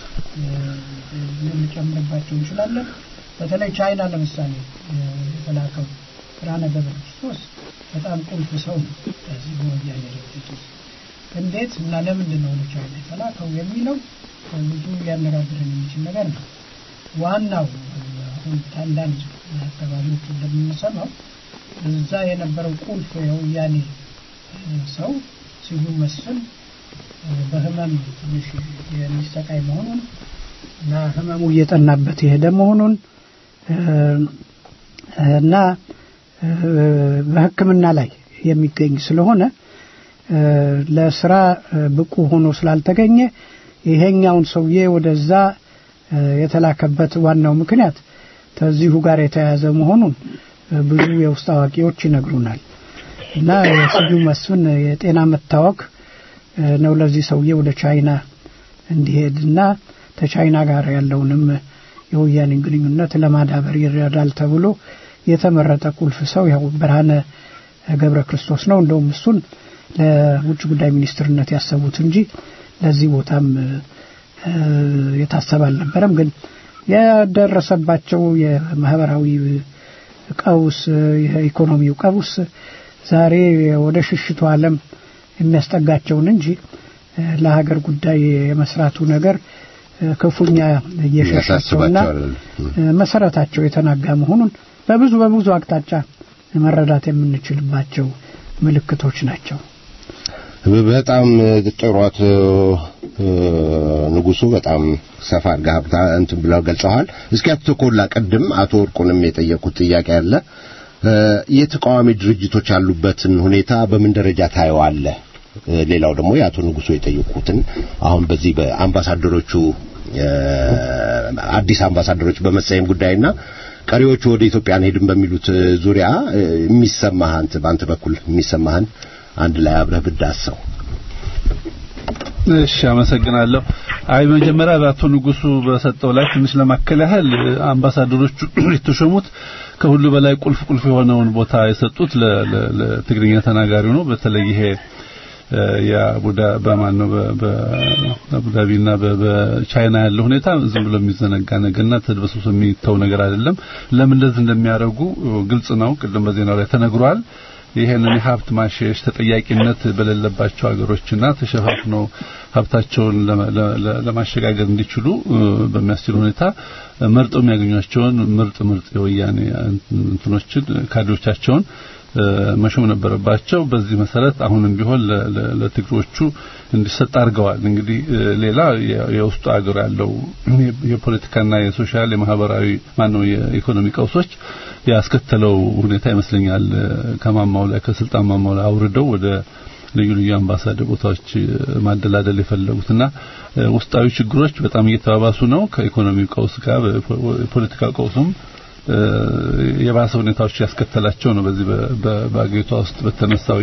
ልንጨምርባቸው እንችላለን። በተለይ ቻይና ለምሳሌ የተላከው ብርሃነ ገብረ ክርስቶስ በጣም ቁልፍ ሰው ነው። በዚህ በወያኔ ድርጅት ውስጥ እንዴት እና ለምንድን ነው ለቻይና የተላከው የሚለው ብዙ ሊያነጋግረን የሚችል ነገር ነው። ዋናው አሁን አንዳንድ አካባቢዎች እንደምንሰማው እዛ የነበረው ቁልፍ የወያኔ ሰው ስዩም መስፍን በህመም ትንሽ የሚሰቃይ መሆኑን እና ህመሙ እየጠናበት የሄደ መሆኑን እና በሕክምና ላይ የሚገኝ ስለሆነ ለስራ ብቁ ሆኖ ስላልተገኘ ይሄኛውን ሰውዬ ወደዛ የተላከበት ዋናው ምክንያት ከዚሁ ጋር የተያያዘ መሆኑን ብዙ የውስጥ አዋቂዎች ይነግሩናል። እና የስዩም መስፍን የጤና መታወክ ነው ለዚህ ሰውዬ ወደ ቻይና እንዲሄድና ከቻይና ጋር ያለውንም የወያኔን ግንኙነት ለማዳበር ይረዳል ተብሎ የተመረጠ ቁልፍ ሰው ያው ብርሃነ ገብረ ክርስቶስ ነው። እንደውም እሱን ለውጭ ጉዳይ ሚኒስትርነት ያሰቡት እንጂ ለዚህ ቦታም የታሰበ አልነበረም። ግን የደረሰባቸው የማህበራዊ ቀውስ፣ የኢኮኖሚው ቀውስ ዛሬ ወደ ሽሽቱ ዓለም የሚያስጠጋቸውን እንጂ ለሀገር ጉዳይ የመስራቱ ነገር ክፉኛ እየሸሻቸውና መሰረታቸው የተናጋ መሆኑን በብዙ በብዙ አቅጣጫ መረዳት የምንችልባቸው ምልክቶች ናቸው። በጣም ጥሩ አቶ ንጉሱ በጣም ሰፋ አድርገህ ሀብታ እንትን ብለው ገልጸዋል። እስኪ አቶ ተኮላ ቅድም አቶ ወርቁንም የጠየቁት ጥያቄ አለ። የተቃዋሚ ድርጅቶች ያሉበትን ሁኔታ በምን ደረጃ ታየዋለህ? ሌላው ደግሞ የአቶ ንጉሱ የጠየቁትን አሁን በዚህ በአምባሳደሮቹ አዲስ አምባሳደሮች በመሰየም ጉዳይና ቀሪዎቹ ወደ ኢትዮጵያ አንሄድም በሚሉት ዙሪያ የሚሰማህን በአንተ በኩል የሚሰማህን አንድ ላይ አብረህ ብዳሰው። እሺ አመሰግናለሁ። አይ መጀመሪያ በአቶ ንጉሱ በሰጠው ላይ ትንሽ ለማከል ያህል አምባሳደሮቹ የተሾሙት ከሁሉ በላይ ቁልፍ ቁልፍ የሆነውን ቦታ የሰጡት ለትግርኛ ተናጋሪው ነው። በተለይ ይሄ የአቡዳ በማን ነው በአቡዳቢና በቻይና ያለው ሁኔታ ዝም ብሎ የሚዘነጋ ነገርና ተድበስብሶ የሚተው ነገር አይደለም። ለምን እንደዚህ እንደሚያደርጉ ግልጽ ነው። ቅድም በዜናው ላይ ተነግሯል። ይሄንን የሀብት ማሸሽ ተጠያቂነት በሌለባቸው ሀገሮችና ተሸፋፍነው ሀብታቸውን ለማሸጋገር እንዲችሉ በሚያስችል ሁኔታ መርጠው የሚያገኟቸውን ምርጥ ምርጥ የወያኔ እንትኖችን ካድሬዎቻቸውን መሾም ነበረባቸው። በዚህ መሰረት አሁንም ቢሆን ለትግሮቹ እንዲሰጥ አድርገዋል። እንግዲህ ሌላ የውስጡ ሀገር ያለው የፖለቲካና የሶሻል የማህበራዊ ማነው የኢኮኖሚ ቀውሶች ያስከተለው ሁኔታ ይመስለኛል ከማማው ላይ ከስልጣን ማማው ላይ አውርደው ወደ ልዩ ልዩ አምባሳደር ቦታዎች ማደላደል የፈለጉትና ውስጣዊ ችግሮች በጣም እየተባባሱ ነው። ከኢኮኖሚው ቀውስ ጋር የፖለቲካ ቀውሱም የባሰ ሁኔታዎች ያስከተላቸው ነው። በዚህ በአገሪቷ ውስጥ በተነሳው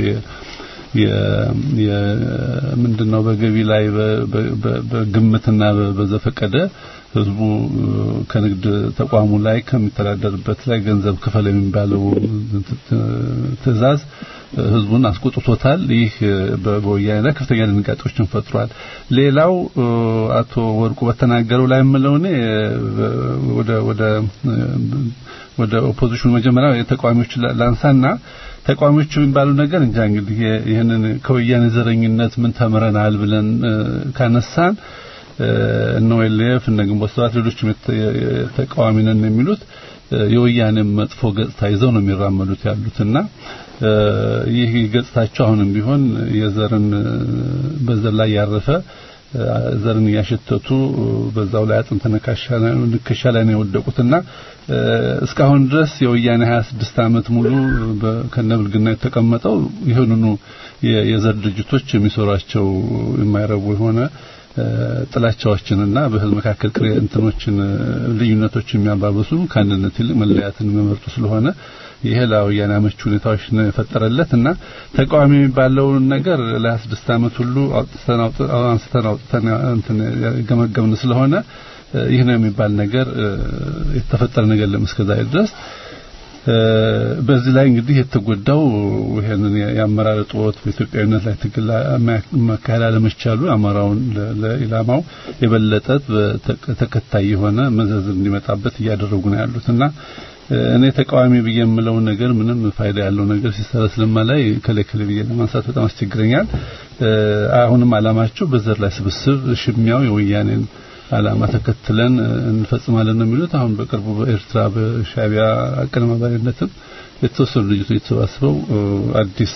ምንድነው በገቢ ላይ በግምትና በዘፈቀደ ህዝቡ ከንግድ ተቋሙ ላይ ከሚተዳደርበት ላይ ገንዘብ ክፈል የሚባለው ትዕዛዝ ህዝቡን አስቆጥቶታል። ይህ በወያኔ ላይ ከፍተኛ ድንጋጤዎችን ፈጥሯል። ሌላው አቶ ወርቁ በተናገረው ላይ የምለው እኔ ወደ ወደ ወደ ኦፖዚሽኑ መጀመሪያ የተቃዋሚዎች ላንሳና ተቃዋሚዎቹ የሚባሉ ነገር እንጃ እንግዲህ ይህንን ከወያኔ ዘረኝነት ምን ተምረናል ብለን ካነሳን እነ ኦኤልኤፍ እነ ግንቦት ሰባት ሌሎችም ተቃዋሚ ነን የሚሉት የወያኔ መጥፎ ገጽታ ይዘው ነው የሚራመዱት ያሉትና ይህ ገጽታቸው አሁንም ቢሆን የዘርን በዘር ላይ ያረፈ ዘርን እያሸተቱ በዛው ላይ አጥንት ንክሻ ላይ ነው የወደቁትና እስካሁን ድረስ የወያኔ 26 ዓመት ሙሉ ከነብልግና የተቀመጠው ይህንኑ የዘር ድርጅቶች የሚሰሯቸው የማይረቡ የሆነ ጥላቻዎችንና በህዝብ መካከል ቅሬ እንትኖችን ልዩነቶች የሚያባብሱ ከአንድነት ይልቅ መለያትን የሚመርጡ ስለሆነ ይሄ ለወያኔ አመቺ ሁኔታዎች ነው የፈጠረለት እና ተቃዋሚ የሚባለውን ነገር ለ26 ዓመት ሁሉ አውጥተን አንስተን አውጥተን እንትን ገመገምን ስለሆነ ይህ ነው የሚባል ነገር የተፈጠረ ነገር ለምስከዛ ድረስ በዚህ ላይ እንግዲህ የተጎዳው ይሄንን የአመራር እጦት በኢትዮጵያዊነት ላይ ትግል ማካሄድ አለመቻሉ አማራውን ለኢላማው የበለጠ ተከታይ የሆነ መዘዝ እንዲመጣበት እያደረጉ ነው ያሉትና እኔ ተቃዋሚ ብዬ የምለው ነገር ምንም ፋይዳ ያለው ነገር ሲሰራ ስለማላይ ከለከለ ብዬ ለማንሳት በጣም አስቸግረኛል። አሁንም አላማቸው በዘር ላይ ስብስብ ሽሚያው የወያኔን አላማ ተከትለን እንፈጽማለን ነው የሚሉት። አሁን በቅርቡ በኤርትራ በሻቢያ አቀነባባሪነትም የተወሰኑ ልጅቶች የተሰባስበው አዲስ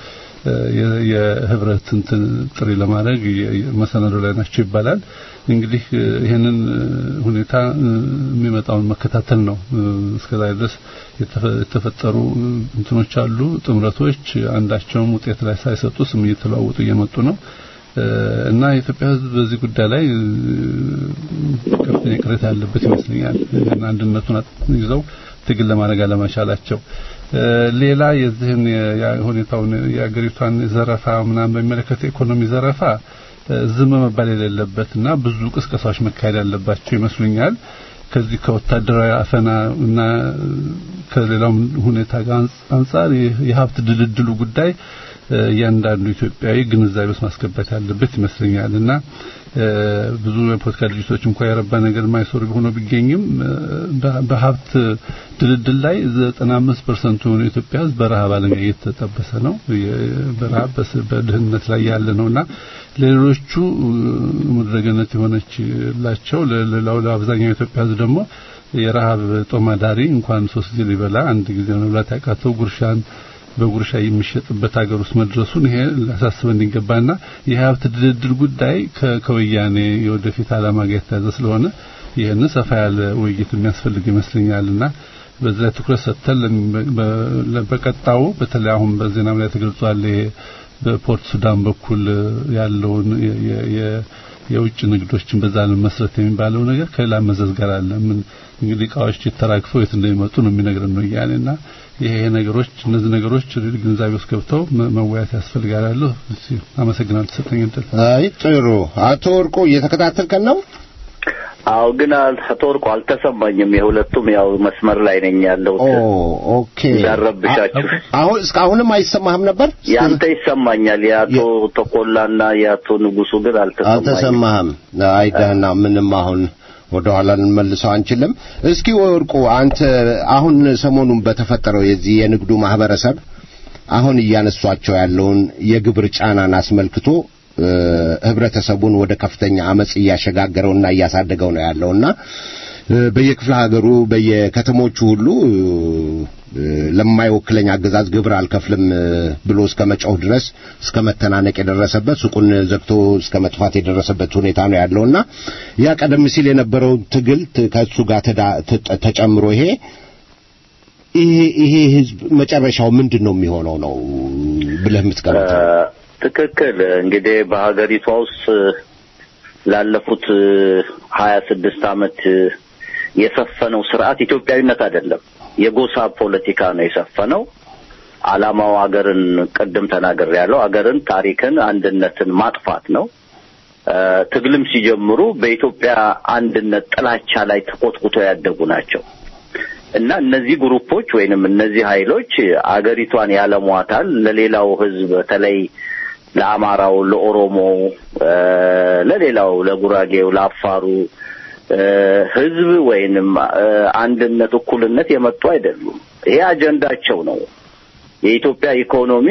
የህብረት እንትን ጥሪ ለማድረግ መሰናዶ ላይ ናቸው ይባላል። እንግዲህ ይህንን ሁኔታ የሚመጣውን መከታተል ነው። እስከዛ ድረስ የተፈጠሩ እንትኖች አሉ፣ ጥምረቶች አንዳቸውም ውጤት ላይ ሳይሰጡ ስም እየተለዋወጡ እየመጡ ነው። እና የኢትዮጵያ ሕዝብ በዚህ ጉዳይ ላይ ከፍተኛ ቅሬታ ያለበት ይመስለኛል። አንድነቱን ይዘው ትግል ለማድረግ አለመቻላቸው። ሌላ የዚህን ሁኔታውን የአገሪቷን ዘረፋ ምናምን በሚመለከት ኢኮኖሚ ዘረፋ ዝም መባል የሌለበትና ብዙ ቅስቀሳዎች መካሄድ ያለባቸው ይመስሉኛል። ከዚህ ከወታደራዊ አፈና እና ከሌላውም ሁኔታ ጋር አንጻር የሀብት ድልድሉ ጉዳይ እያንዳንዱ ኢትዮጵያዊ ግንዛቤ ውስጥ ማስገባት ያለበት ይመስለኛል እና ብዙ የፖለቲካ ድርጅቶች እንኳን የረባ ነገር የማይሰሩ ሆኖ ቢገኝም በሀብት ድልድል ላይ 95% የሆነ ኢትዮጵያ ሕዝብ በረሃብ አለኛ እየተጠበሰ ነው። በረሃብ በድህነት ላይ ያለ ነውና ለሌሎቹ ምድረገነት የሆነችላቸው ለሌላው ለአብዛኛው ኢትዮጵያ ሕዝብ ደግሞ የረሃብ ጦማዳሪ እንኳን ሶስት ጊዜ ሊበላ አንድ ጊዜ መብላት ያቃተው ጉርሻን በጉርሻ የሚሸጥበት ሀገር ውስጥ መድረሱን ይሄ ሊያሳስበን ይገባና የሀብት ድልድል ጉዳይ ከወያኔ የወደፊት ዓላማ ጋር የተያዘ ስለሆነ ይህን ሰፋ ያለ ውይይት የሚያስፈልግ ይመስለኛልና በዚህ ላይ ትኩረት ሰጥተን በቀጣው በተለይ አሁን በዜናም ላይ ተገልጿል ይሄ በፖርት ሱዳን በኩል ያለውን የውጭ ንግዶችን በዛ ለመስረት የሚባለው ነገር ከሌላ መዘዝ ጋር አለ። ምን እንግዲህ እቃዎች ተራግፈው የት እንደሚመጡ ነው የሚነግረን ነው እያለና ይሄ ነገሮች እነዚህ ነገሮች ግንዛቤ ውስጥ ገብተው መወያየት ያስፈልጋል ያለው አመሰግናለሁ። ተሰጠኝ እንትን አይ ጥሩ አቶ ወርቆ እየተከታተልከን ነው? አዎ ግን አቶ ወርቁ አልተሰማኝም። የሁለቱም ያው መስመር ላይ ነኝ ያለሁት። ኦ ኦኬ። እንዳረብሻችሁ አሁን እስካሁንም አይሰማህም ነበር? ያንተ ይሰማኛል። የአቶ ተቆላና የአቶ ንጉሱ ግን አልተሰማኝም። አልተሰማህም? አይ ደህና፣ ምንም አሁን ወደ ኋላ ልንመልሰው አንችልም። እስኪ ወርቁ አንተ አሁን ሰሞኑን በተፈጠረው የዚህ የንግዱ ማህበረሰብ አሁን እያነሷቸው ያለውን የግብር ጫናን አስመልክቶ ህብረተሰቡን ወደ ከፍተኛ አመጽ እያሸጋገረውና እያሳደገው ነው ያለውና በየክፍለ ሀገሩ በየከተሞቹ ሁሉ ለማይወክለኝ አገዛዝ ግብር አልከፍልም ብሎ እስከ መጮህ ድረስ እስከ መተናነቅ የደረሰበት ሱቁን ዘግቶ እስከ መጥፋት የደረሰበት ሁኔታ ነው ያለውና ያ ቀደም ሲል የነበረው ትግል ከሱ ጋር ተጨምሮ ይሄ ይሄ ይሄ ህዝብ መጨረሻው ምንድን ነው የሚሆነው ነው ብለህ የምትገምተው? ትክክል። እንግዲህ በሀገሪቷ ውስጥ ላለፉት ሀያ ስድስት አመት የሰፈነው ስርዓት ኢትዮጵያዊነት አይደለም፣ የጎሳ ፖለቲካ ነው የሰፈነው። አላማው አገርን ቅድም ተናግሬ ያለው አገርን፣ ታሪክን፣ አንድነትን ማጥፋት ነው። ትግልም ሲጀምሩ በኢትዮጵያ አንድነት ጥላቻ ላይ ተኮትኩቶ ያደጉ ናቸው እና እነዚህ ግሩፖች ወይንም እነዚህ ኃይሎች አገሪቷን ያለሟታል። ለሌላው ህዝብ በተለይ ለአማራው፣ ለኦሮሞው፣ ለሌላው፣ ለጉራጌው፣ ለአፋሩ ህዝብ ወይንም አንድነት፣ እኩልነት የመጡ አይደሉም። ይሄ አጀንዳቸው ነው። የኢትዮጵያ ኢኮኖሚ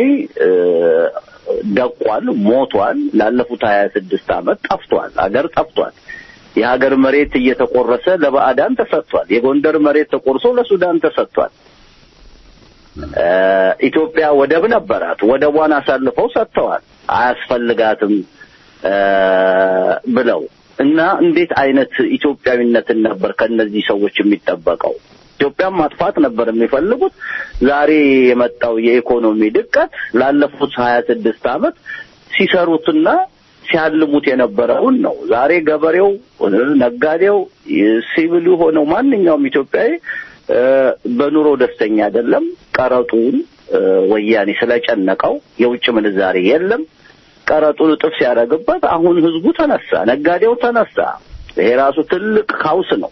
ደቋል፣ ሞቷል። ላለፉት ሀያ ስድስት አመት ጠፍቷል። አገር ጠፍቷል። የሀገር መሬት እየተቆረሰ ለባዕዳን ተሰጥቷል። የጎንደር መሬት ተቆርሶ ለሱዳን ተሰጥቷል። ኢትዮጵያ ወደብ ነበራት። ወደቧን አሳልፈው ሰጥተዋል። አያስፈልጋትም ብለው እና እንዴት አይነት ኢትዮጵያዊነትን ነበር ከነዚህ ሰዎች የሚጠበቀው? ኢትዮጵያን ማጥፋት ነበር የሚፈልጉት። ዛሬ የመጣው የኢኮኖሚ ድቀት ላለፉት ሀያ ስድስት አመት ሲሰሩትና ሲያልሙት የነበረውን ነው። ዛሬ ገበሬው፣ ነጋዴው፣ ሲቪሉ ሆነው ማንኛውም ኢትዮጵያዊ በኑሮ ደስተኛ አይደለም። ቀረጡን ወያኔ ስለጨነቀው የውጭ ምንዛሬ የለም። ቀረጡን እጥፍ ሲያደርግበት አሁን ህዝቡ ተነሳ፣ ነጋዴው ተነሳ። ይሄ ራሱ ትልቅ ካውስ ነው።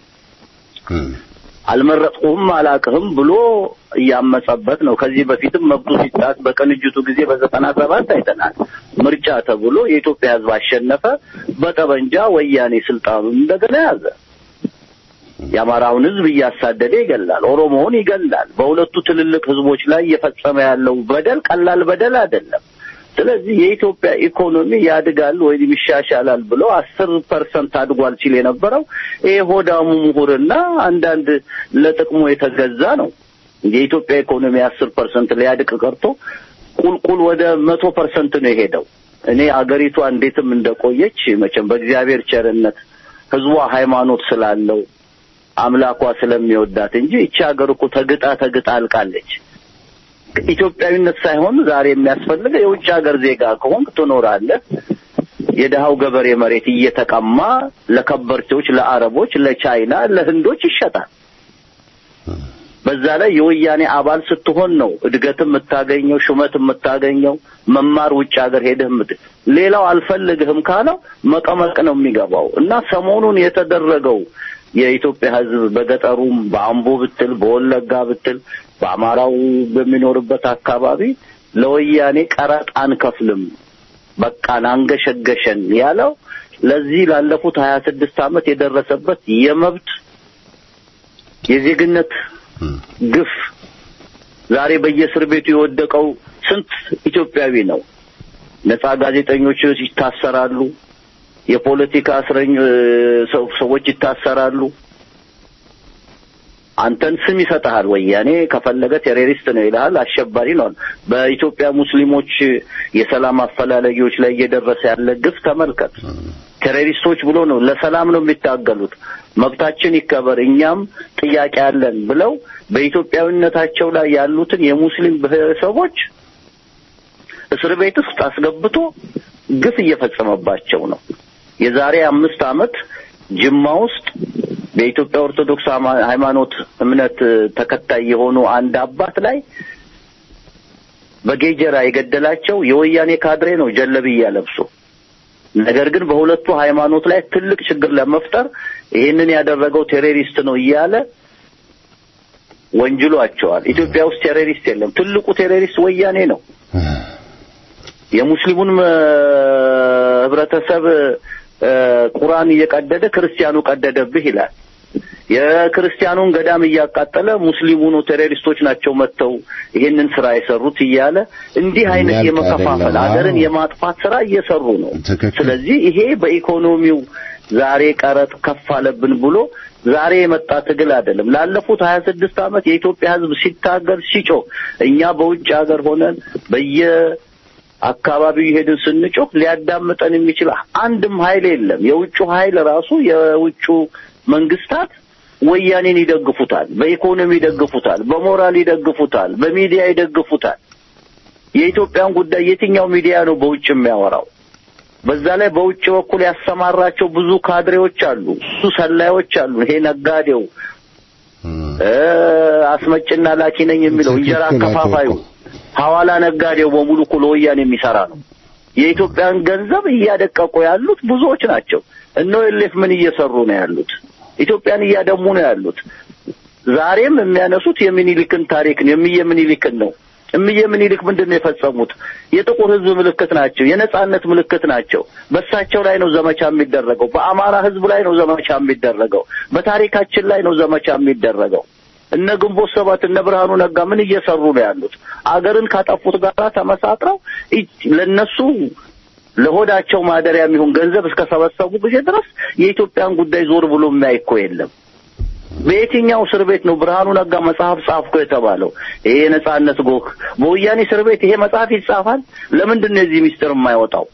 አልመረጥኩህም አላቅህም ብሎ እያመጸበት ነው። ከዚህ በፊትም መብቱ ሲጣስ በቅንጅቱ ጊዜ በዘጠና ሰባት አይተናል። ምርጫ ተብሎ የኢትዮጵያ ህዝብ አሸነፈ። በጠበንጃ ወያኔ ስልጣኑን እንደገና ያዘ። የአማራውን ህዝብ እያሳደደ ይገላል፣ ኦሮሞውን ይገላል። በሁለቱ ትልልቅ ህዝቦች ላይ እየፈጸመ ያለው በደል ቀላል በደል አይደለም። ስለዚህ የኢትዮጵያ ኢኮኖሚ ያድጋል ወይም ይሻሻላል ብሎ አስር ፐርሰንት አድጓል ሲል የነበረው ይሄ ሆዳሙ ምሁርና አንዳንድ ለጥቅሙ የተገዛ ነው። የኢትዮጵያ ኢኮኖሚ አስር ፐርሰንት ሊያድቅ ቀርቶ ቁልቁል ወደ መቶ ፐርሰንት ነው የሄደው። እኔ አገሪቷ እንዴትም እንደቆየች መቼም በእግዚአብሔር ቸርነት ህዝቧ ሃይማኖት ስላለው አምላኳ ስለሚወዳት እንጂ ይቺ ሀገር እኮ ተግጣ ተግጣ አልቃለች። ኢትዮጵያዊነት ሳይሆን ዛሬ የሚያስፈልገው የውጭ ሀገር ዜጋ ከሆንክ ትኖራለህ። የድሃው ገበሬ መሬት እየተቀማ ለከበርቴዎች፣ ለአረቦች፣ ለቻይና፣ ለህንዶች ይሸጣል። በዛ ላይ የወያኔ አባል ስትሆን ነው እድገት የምታገኘው፣ ሹመት የምታገኘው፣ መማር ውጭ ሀገር ሄደህ ምት ሌላው አልፈልግህም ካለው መቀመቅ ነው የሚገባው እና ሰሞኑን የተደረገው የኢትዮጵያ ህዝብ በገጠሩም በአምቦ ብትል በወለጋ ብትል በአማራው በሚኖርበት አካባቢ ለወያኔ ቀረጥ አንከፍልም በቃን አንገሸገሸን ያለው ለዚህ ላለፉት ሀያ ስድስት ዓመት የደረሰበት የመብት የዜግነት ግፍ ዛሬ በየእስር ቤቱ የወደቀው ስንት ኢትዮጵያዊ ነው? ነጻ ጋዜጠኞች ይታሰራሉ። የፖለቲካ እስረኞ ሰዎች ይታሰራሉ። አንተን ስም ይሰጥሃል። ወያኔ ከፈለገ ቴሮሪስት ነው ይልሃል፣ አሸባሪ ነው። በኢትዮጵያ ሙስሊሞች የሰላም አፈላለጊዎች ላይ እየደረሰ ያለ ግፍ ተመልከት። ቴሮሪስቶች ብሎ ነው ለሰላም ነው የሚታገሉት። መብታችን ይከበር፣ እኛም ጥያቄ አለን ብለው በኢትዮጵያዊነታቸው ላይ ያሉትን የሙስሊም ብሔረሰቦች እስር ቤት ውስጥ አስገብቶ ግፍ እየፈጸመባቸው ነው። የዛሬ አምስት ዓመት ጅማ ውስጥ በኢትዮጵያ ኦርቶዶክስ ሃይማ- ሃይማኖት እምነት ተከታይ የሆኑ አንድ አባት ላይ በጌጀራ የገደላቸው የወያኔ ካድሬ ነው ጀለብያ ለብሶ። ነገር ግን በሁለቱ ሃይማኖት ላይ ትልቅ ችግር ለመፍጠር ይህንን ያደረገው ቴሮሪስት ነው እያለ ወንጅሏቸዋል። ኢትዮጵያ ውስጥ ቴሮሪስት የለም። ትልቁ ቴሮሪስት ወያኔ ነው። የሙስሊሙን እ፣ ህብረተሰብ እ፣ ቁርአን እየቀደደ ክርስቲያኑ ቀደደብህ ይላል። የክርስቲያኑን ገዳም እያቃጠለ ሙስሊሙኑ ቴሮሪስቶች ናቸው መጥተው ይሄንን ስራ የሰሩት እያለ እንዲህ አይነት የሚያልቅ የመከፋፈል አይደለም። ሀገርን አዎ። የማጥፋት ስራ እየሰሩ ነው። ትክክል። ስለዚህ ይሄ በኢኮኖሚው ዛሬ ቀረጥ ከፍ አለብን ብሎ ዛሬ የመጣ ትግል አይደለም። ላለፉት ሀያ ስድስት ዓመት የኢትዮጵያ ሕዝብ ሲታገል ሲጮህ እኛ በውጭ ሀገር ሆነን በየ አካባቢው ይሄድን ስንጮህ ሊያዳምጠን የሚችል አንድም ኃይል የለም። የውጩ ኃይል ራሱ የውጩ መንግስታት ወያኔን ይደግፉታል፣ በኢኮኖሚ ይደግፉታል፣ በሞራል ይደግፉታል፣ በሚዲያ ይደግፉታል። የኢትዮጵያን ጉዳይ የትኛው ሚዲያ ነው በውጭ የሚያወራው? በዛ ላይ በውጭ በኩል ያሰማራቸው ብዙ ካድሬዎች አሉ፣ ብዙ ሰላዮች አሉ። ይሄ ነጋዴው እ አስመጭና ላኪ ነኝ የሚለው እንጀራ ትክክል አቶ አከፋፋዩ ወርቁ። ሐዋላ ነጋዴው በሙሉ እኮ ለወያኔ የሚሰራ ነው። የኢትዮጵያን ገንዘብ እያደቀቁ ያሉት ብዙዎች ናቸው። እነ ኤሌፍ ምን እየሰሩ ነው ያሉት? ኢትዮጵያን እያደሙ ነው ያሉት። ዛሬም የሚያነሱት የሚኒሊክን ታሪክ ነው፣ የሚየ ምኒልክን ነው። እምዬ ምኒልክ ምንድን ነው የፈጸሙት? የጥቁር ሕዝብ ምልክት ናቸው፣ የነጻነት ምልክት ናቸው። በእሳቸው ላይ ነው ዘመቻ የሚደረገው። በአማራ ሕዝብ ላይ ነው ዘመቻ የሚደረገው። በታሪካችን ላይ ነው ዘመቻ የሚደረገው። እነ ግንቦት ሰባት እነ ብርሃኑ ነጋ ምን እየሰሩ ነው ያሉት? አገርን ካጠፉት ጋር ተመሳጥረው ኢ- ለነሱ ለሆዳቸው ማደሪያ የሚሆን ገንዘብ እስከሰበሰቡ ጊዜ ድረስ የኢትዮጵያን ጉዳይ ዞር ብሎ የሚያይ እኮ የለም። በየትኛው እስር ቤት ነው ብርሃኑ ነጋ መጽሐፍ ጻፍኩ የተባለው? ይሄ የነጻነት ጎህ በወያኔ እስር ቤት ይሄ መጽሐፍ ይጻፋል? ለምንድን ነው የዚህ ሚስጥር የማይወጣው?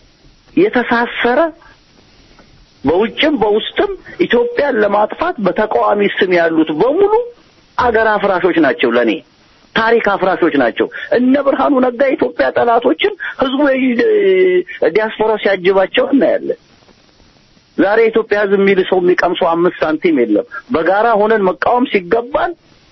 የተሳሰረ በውጭም በውስጥም ኢትዮጵያን ለማጥፋት በተቃዋሚ ስም ያሉት በሙሉ አገር አፍራሾች ናቸው። ለኔ ታሪክ አፍራሾች ናቸው። እነ ብርሃኑ ነጋ የኢትዮጵያ ጠላቶችን ህዝቡ የ- ዲያስፖራ ሲያጅባቸው እናያለን። ዛሬ የኢትዮጵያ ህዝብ የሚል ሰው የሚቀምሰው አምስት ሳንቲም የለም። በጋራ ሆነን መቃወም ሲገባን፣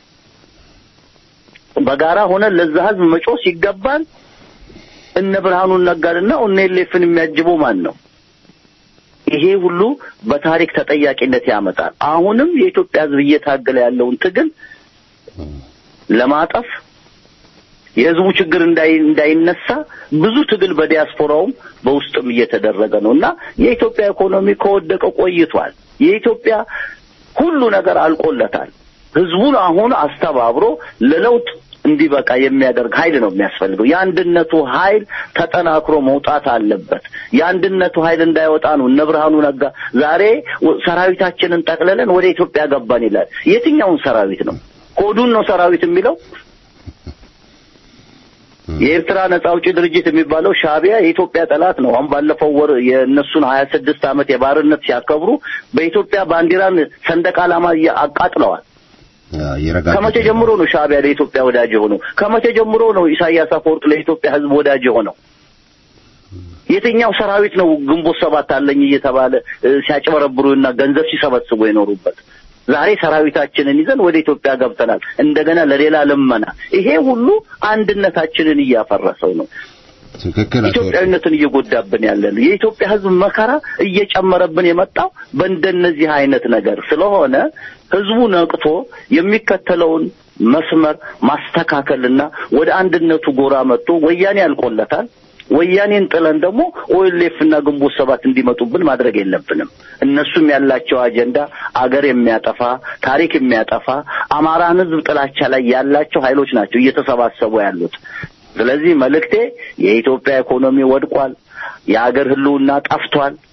በጋራ ሆነን ለዛ ህዝብ መጮህ ሲገባን እነ ብርሃኑን ነጋንና እነ ኤሌፍን የሚያጅበው ማን ነው? ይሄ ሁሉ በታሪክ ተጠያቂነት ያመጣል። አሁንም የኢትዮጵያ ህዝብ እየታገለ ያለውን ትግል ለማጠፍ የህዝቡ ችግር እንዳይ እንዳይነሳ ብዙ ትግል በዲያስፖራውም በውስጥም እየተደረገ ነው እና የኢትዮጵያ ኢኮኖሚ ከወደቀ ቆይቷል። የኢትዮጵያ ሁሉ ነገር አልቆለታል። ህዝቡን አሁን አስተባብሮ ለለውጥ እንዲበቃ የሚያደርግ ኃይል ነው የሚያስፈልገው። የአንድነቱ ኃይል ተጠናክሮ መውጣት አለበት። የአንድነቱ ኃይል እንዳይወጣ ነው እነ ብርሃኑ ነጋ ዛሬ ወ- ሰራዊታችንን ጠቅልለን ወደ ኢትዮጵያ ገባን ይላል። የትኛውን ሰራዊት ነው? ሆዱን ነው ሰራዊት የሚለው? የኤርትራ ነጻ አውጪ ድርጅት የሚባለው ሻዕቢያ የኢትዮጵያ ጠላት ነው። አሁን ባለፈው ወር የእነሱን ሀያ ስድስት ዓመት የባርነት ሲያከብሩ በኢትዮጵያ ባንዲራን ሰንደቅ ዓላማ እያ- አቃጥለዋል። ይረጋጋል። ከመቼ ጀምሮ ነው ሻዕቢያ ለኢትዮጵያ ወዳጅ የሆነው? ከመቼ ጀምሮ ነው ኢሳያስ አፈወርቅ ለኢትዮጵያ ሕዝብ ወዳጅ የሆነው? የትኛው ሰራዊት ነው ግንቦት ሰባት አለኝ እየተባለ እ፣ ሲያጭበረብሩና ገንዘብ ሲሰበስቡ የኖሩበት? ዛሬ ሰራዊታችንን ይዘን ወደ ኢትዮጵያ ገብተናል። እንደገና ለሌላ ልመና። ይሄ ሁሉ አንድነታችንን እያፈረሰው ነው። ትክክል አቶ ወርቁ። ኢትዮጵያዊነትን እየጎዳብን ያለ ነው። የኢትዮጵያ ሕዝብ መከራ እየጨመረብን የመጣው በእንደነዚህ አይነት ነገር ስለሆነ ሕዝቡ ነቅቶ የሚከተለውን መስመር ማስተካከልና ወደ አንድነቱ ጎራ መጥቶ ወያኔ ያልቆለታል። ወያኔን ጥለን ደግሞ ኦኤልኤፍ እና ግንቦት ሰባት እንዲመጡብን ማድረግ የለብንም። እነሱም ያላቸው አጀንዳ አገር የሚያጠፋ ታሪክ የሚያጠፋ አማራን ሕዝብ ጥላቻ ላይ ያላቸው ኃይሎች ናቸው እየተሰባሰቡ ያሉት። ስለዚህ መልእክቴ የኢትዮጵያ ኢኮኖሚ ወድቋል። የአገር ህልውና ጠፍቷል።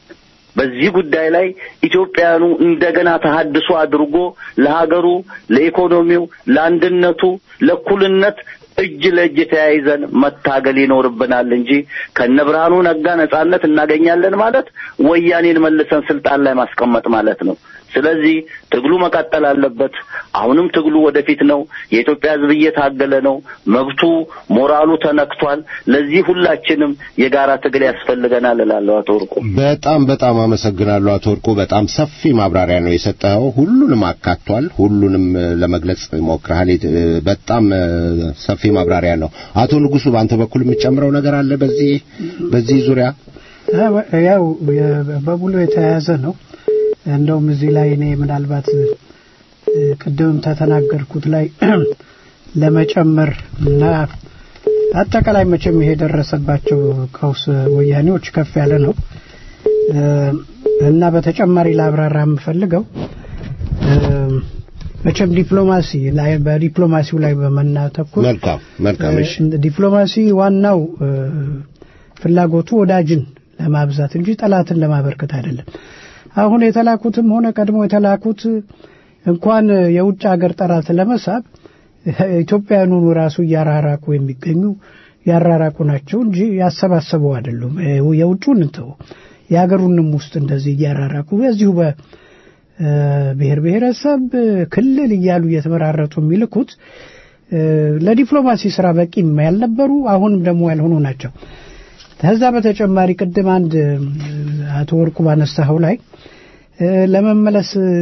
በዚህ ጉዳይ ላይ ኢትዮጵያውያኑ እንደገና ተሀድሶ አድርጎ ለሀገሩ፣ ለኢኮኖሚው፣ ለአንድነቱ፣ ለእኩልነት እጅ ለእጅ ተያይዘን መታገል ይኖርብናል እንጂ ከነ ብርሃኑ ነጋ ነጻነት እናገኛለን ማለት ወያኔን መልሰን ስልጣን ላይ ማስቀመጥ ማለት ነው። ስለዚህ ትግሉ መቀጠል አለበት። አሁንም ትግሉ ወደፊት ነው። የኢትዮጵያ ሕዝብ እየታገለ ነው። መብቱ ሞራሉ ተነክቷል። ለዚህ ሁላችንም የጋራ ትግል ያስፈልገናል እላለሁ። አቶ ወርቁ በጣም በጣም አመሰግናለሁ አቶ ወርቁ። በጣም ሰፊ ማብራሪያ ነው የሰጠኸው። ሁሉንም አካቷል። ሁሉንም እ፣ ለመግለጽ ሞክረሃል። የት- እ፣ በጣም እ፣ ሰፊ ማብራሪያ ነው። አቶ ንጉሱ በአንተ በኩል የምትጨምረው ነገር አለ በዚህ በዚህ ዙሪያ? ያው የ- በሙሉ የተያያዘ ነው። እንደውም እዚህ ላይ እኔ ምናልባት እ፣ ቅድም ተተናገርኩት ላይ ለመጨመር እና አጠቃላይ መቼም ይሄ የደረሰባቸው ቀውስ ወያኔዎች ከፍ ያለ ነው እ፣ እና በተጨማሪ ላብራራ የምፈልገው እ፣ መቼም ዲፕሎማሲ ላይ በዲፕሎማሲው ላይ በመናተኩር መልካም መልካም። እሺ ዲፕሎማሲ ዋናው እ፣ ፍላጎቱ ወዳጅን ለማብዛት እንጂ ጠላትን ለማበርከት አይደለም። አሁን የተላኩትም ሆነ ቀድሞ የተላኩት እንኳን የውጭ ሀገር ጠላት ለመሳብ ኢትዮጵያውያኑን ራሱ እያራራቁ የሚገኙ ያራራቁ ናቸው እንጂ ያሰባሰቡ አይደሉም። እ፣ የውጩን እንተው የሀገሩንም ውስጥ እንደዚህ እያራራቁ በዚሁ በ እ፣ ብሔር ብሔረሰብ ክልል እያሉ እየተመራረጡ የሚልኩት እ፣ ለዲፕሎማሲ ስራ በቂም ያልነበሩ አሁንም ደግሞ ያልሆኑ ናቸው። ከዛ በተጨማሪ ቅድም አንድ እ፣ አቶ ወርቁ ባነሳኸው ላይ እ፣ ለመመለስ እ፣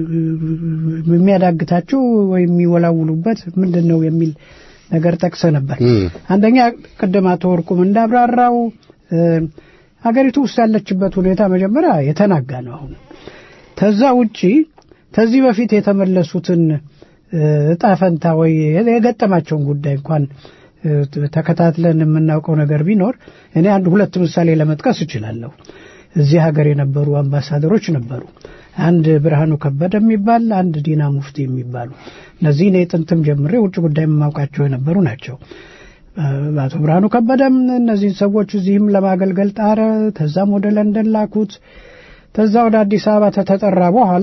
የሚያዳግታቸው ወይም የሚወላውሉበት ምንድን ነው የሚል ነገር ጠቅሰ ነበር። እም፣ አንደኛ ቅድም አቶ ወርቁም እንዳብራራው እ፣ ሀገሪቱ ውስጥ ያለችበት ሁኔታ መጀመሪያ የተናጋ ነው። አሁን ከዛ ውጪ ከዚህ በፊት የተመለሱትን እ፣ እጣ ፈንታ ወይ የገጠማቸውን ጉዳይ እንኳን እ፣ ተከታትለን የምናውቀው ነገር ቢኖር እኔ አንድ ሁለት ምሳሌ ለመጥቀስ እችላለሁ። እዚህ ሀገር የነበሩ አምባሳደሮች ነበሩ። አንድ ብርሃኑ ከበደ የሚባል አንድ ዲና ሙፍቲ የሚባሉ እነዚህ እኔ ጥንትም ጀምሬ ውጭ ጉዳይ የማውቃቸው የነበሩ ናቸው። አቶ ብርሃኑ ከበደም እነዚህን ሰዎች እዚህም ለማገልገል ጣረ። ተዛም ወደ ለንደን ላኩት። ተዛ ወደ አዲስ አበባ ተተጠራ በኋላ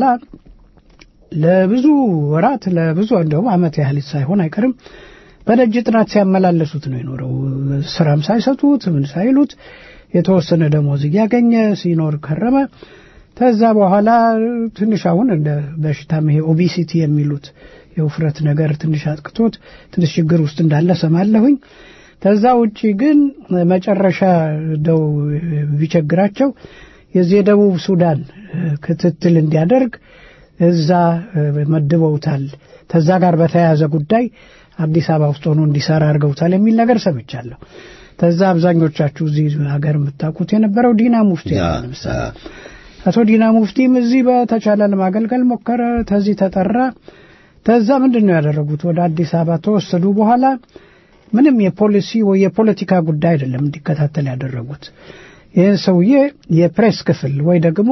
ለብዙ ወራት ለብዙ እንደውም ዓመት ያህል ሳይሆን አይቀርም በደጅ ጥናት ሲያመላለሱት ነው የኖረው። ስራም ሳይሰጡት ምን ሳይሉት የተወሰነ ደሞዝ እያገኘ ሲኖር ከረመ። ከዛ በኋላ ትንሽ አሁን እንደ በሽታም ይሄ ኦቢሲቲ የሚሉት የውፍረት ነገር ትንሽ አጥቅቶት ትንሽ ችግር ውስጥ እንዳለ ሰማለሁኝ። ከዛ ውጪ ግን መጨረሻ ደው ቢቸግራቸው የዚህ የደቡብ ሱዳን ክትትል እንዲያደርግ እዛ መድበውታል። ከዛ ጋር በተያያዘ ጉዳይ አዲስ አበባ ውስጥ ሆኖ እንዲሰራ አድርገውታል የሚል ነገር ሰምቻለሁ። ከዛ አብዛኞቻችሁ እዚህ ሀገር የምታውቁት የነበረው ዲና ሙፍቲ ነው ለምሳሌ አቶ ዲና ሙፍቲም እዚህ በተቻለ ለማገልገል ሞከረ። ተዚህ ተጠራ። ተዛ ምንድን ነው ያደረጉት? ወደ አዲስ አበባ ተወሰዱ። በኋላ ምንም የፖሊሲ ወይ የፖለቲካ ጉዳይ አይደለም እንዲከታተል ያደረጉት። ይህን ሰውዬ የፕሬስ ክፍል ወይ ደግሞ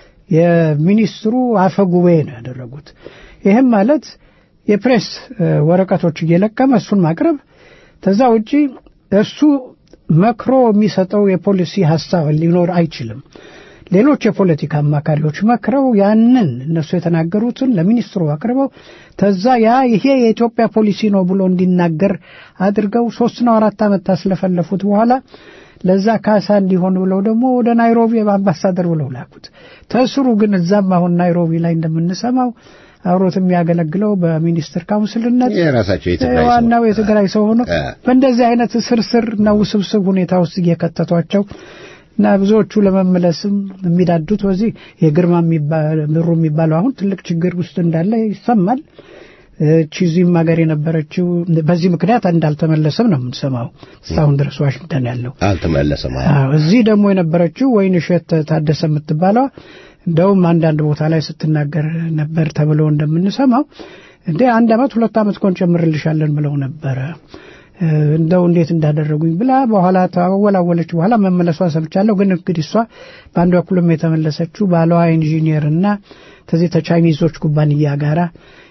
የሚኒስትሩ አፈ ጉባኤ ነው ያደረጉት። ይህም ማለት የፕሬስ ወረቀቶች እየለቀመ እሱን ማቅረብ፣ ከዛ ውጪ እሱ መክሮ የሚሰጠው የፖሊሲ ሀሳብ ሊኖር አይችልም። ሌሎች የፖለቲካ አማካሪዎች መክረው ያንን እነሱ የተናገሩትን ለሚኒስትሩ አቅርበው ተዛ ያ ይሄ የኢትዮጵያ ፖሊሲ ነው ብሎ እንዲናገር አድርገው ሶስት ነው አራት ዓመት ታስለፈለፉት በኋላ ለዛ ካሳ እንዲሆን ብለው ደግሞ ወደ ናይሮቢ አምባሳደር ብለው ላኩት። ተስሩ ግን እዛም አሁን ናይሮቢ ላይ እንደምንሰማው አብሮት የሚያገለግለው በሚኒስትር ካውንስልነት የራሳቸው የትግራይ ሰው ዋናው የትግራይ ሰው ሆኖ እ። በእንደዚህ አይነት ስርስር እና ውስብስብ ሁኔታ ውስጥ እየከተቷቸው እና ብዙዎቹ ለመመለስም የሚዳዱት በዚህ የግርማ የሚባ- ምሩ የሚባለው አሁን ትልቅ ችግር ውስጥ እንዳለ ይሰማል። እቺ እዚህም ሀገር የነበረችው በዚህ ምክንያት እንዳልተመለሰም ነው የምንሰማው እስካሁን ድረስ ዋሽንግተን ያለው። አልተመለሰም። አዎ። አዎ፣ እዚህ ደግሞ የነበረችው ወይን እሸት ታደሰ የምትባለዋ እንደውም አንዳንድ ቦታ ላይ ስትናገር ነበር ተብሎ እንደምንሰማው እንዴ አንድ አመት ሁለት አመት ኮን ጨምርልሻለን ብለው ነበረ እ፣ እንደው እንዴት እንዳደረጉኝ ብላ በኋላ ታወላወለች። በኋላ መመለሷን ሰምቻለሁ። ግን እንግዲህ እሷ በአንድ በኩልም የተመለሰችው ባለዋ ኢንጂኒየር እና ከዚህ ተቻይኒዞች ኩባንያ ጋራ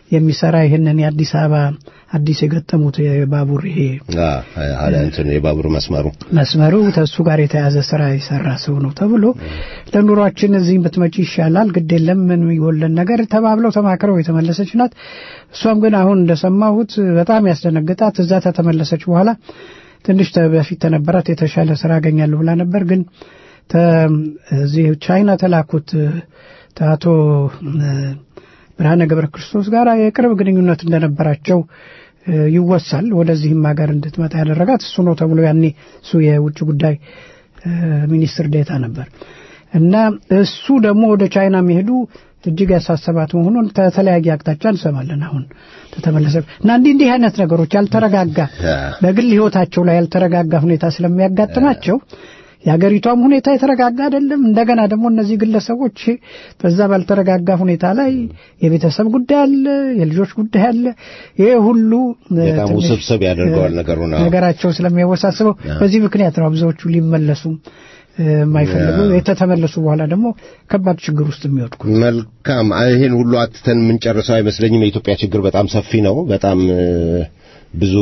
የሚሰራ ይህንን የአዲስ አበባ አዲስ የገጠሙት የባቡር ይሄ አለ እንትን የባቡር መስመሩ መስመሩ ከእሱ ጋር የተያዘ ስራ የሰራ ሰው ነው ተብሎ ለኑሯችን እዚህ ብትመጪ ይሻላል፣ ግድ የለም ምን የሚጎለን ነገር ተባብለው ተማክረው የተመለሰች ናት። እሷም ግን አሁን እንደሰማሁት በጣም ያስደነግጣት እዛ ተተመለሰች በኋላ ትንሽ በፊት ተነበራት የተሻለ ስራ አገኛለሁ ብላ ነበር። ግን እዚህ ቻይና ተላኩት አቶ ብርሃነ ገብረ ክርስቶስ ጋር የቅርብ ግንኙነት እንደነበራቸው ይወሳል። ወደዚህም ሀገር እንድትመጣ ያደረጋት እሱ ነው ተብሎ ያኔ እሱ የውጭ ጉዳይ ሚኒስትር ዴታ ነበር እና እሱ ደግሞ ወደ ቻይና መሄዱ እጅግ ያሳሰባት መሆኑን ከተለያየ አቅጣጫ እንሰማለን። አሁን ተተመለሰ እና እንዲህ እንዲህ አይነት ነገሮች ያልተረጋጋ በግል ህይወታቸው ላይ ያልተረጋጋ ሁኔታ ስለሚያጋጥማቸው የሀገሪቷም ሁኔታ የተረጋጋ አይደለም። እንደገና ደግሞ እነዚህ ግለሰቦች በዛ ባልተረጋጋ ሁኔታ ላይ የቤተሰብ ጉዳይ አለ፣ የልጆች ጉዳይ አለ። ይሄ ሁሉ በጣም ውስብስብ ያደርገዋል ነገሩ ነው ነገራቸው ስለሚያወሳስበው በዚህ ምክንያት ነው ብዙዎቹ ሊመለሱ የማይፈልጉ የተተመለሱ በኋላ ደግሞ ከባድ ችግር ውስጥ የሚወድቁ። መልካም ይሄን ሁሉ አትተን የምንጨርሰው አይመስለኝም። የኢትዮጵያ ችግር በጣም ሰፊ ነው። በጣም ብዙ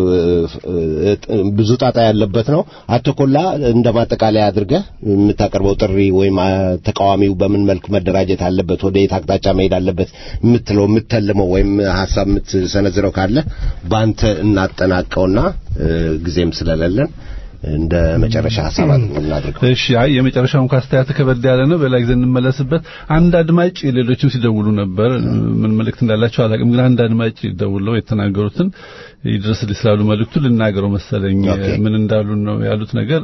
ብዙ ጣጣ ያለበት ነው። አቶ ኮላ እንደ ማጠቃለያ አድርገህ የምታቀርበው ጥሪ ወይም ተቃዋሚው በምን መልክ መደራጀት አለበት፣ ወደ የት አቅጣጫ መሄድ አለበት የምትለው የምትተልመው ወይም ሀሳብ የምትሰነዝረው ካለ በአንተ እናጠናቀውና ጊዜም ስለሌለን እንደ መጨረሻ ሀሳብ እናድርገው። እሺ፣ አይ የመጨረሻውን ካስተያየት ከበድ ያለ ነው። በሌላ ጊዜ እንመለስበት። አንድ አድማጭ ሌሎችም ሲደውሉ ነበር። ምን መልእክት እንዳላቸው አላውቅም፣ ግን አንድ አድማጭ ደውለው የተናገሩትን ይድረስልኝ ስላሉ መልእክቱ ልናገረው መሰለኝ። ምን እንዳሉ ነው ያሉት ነገር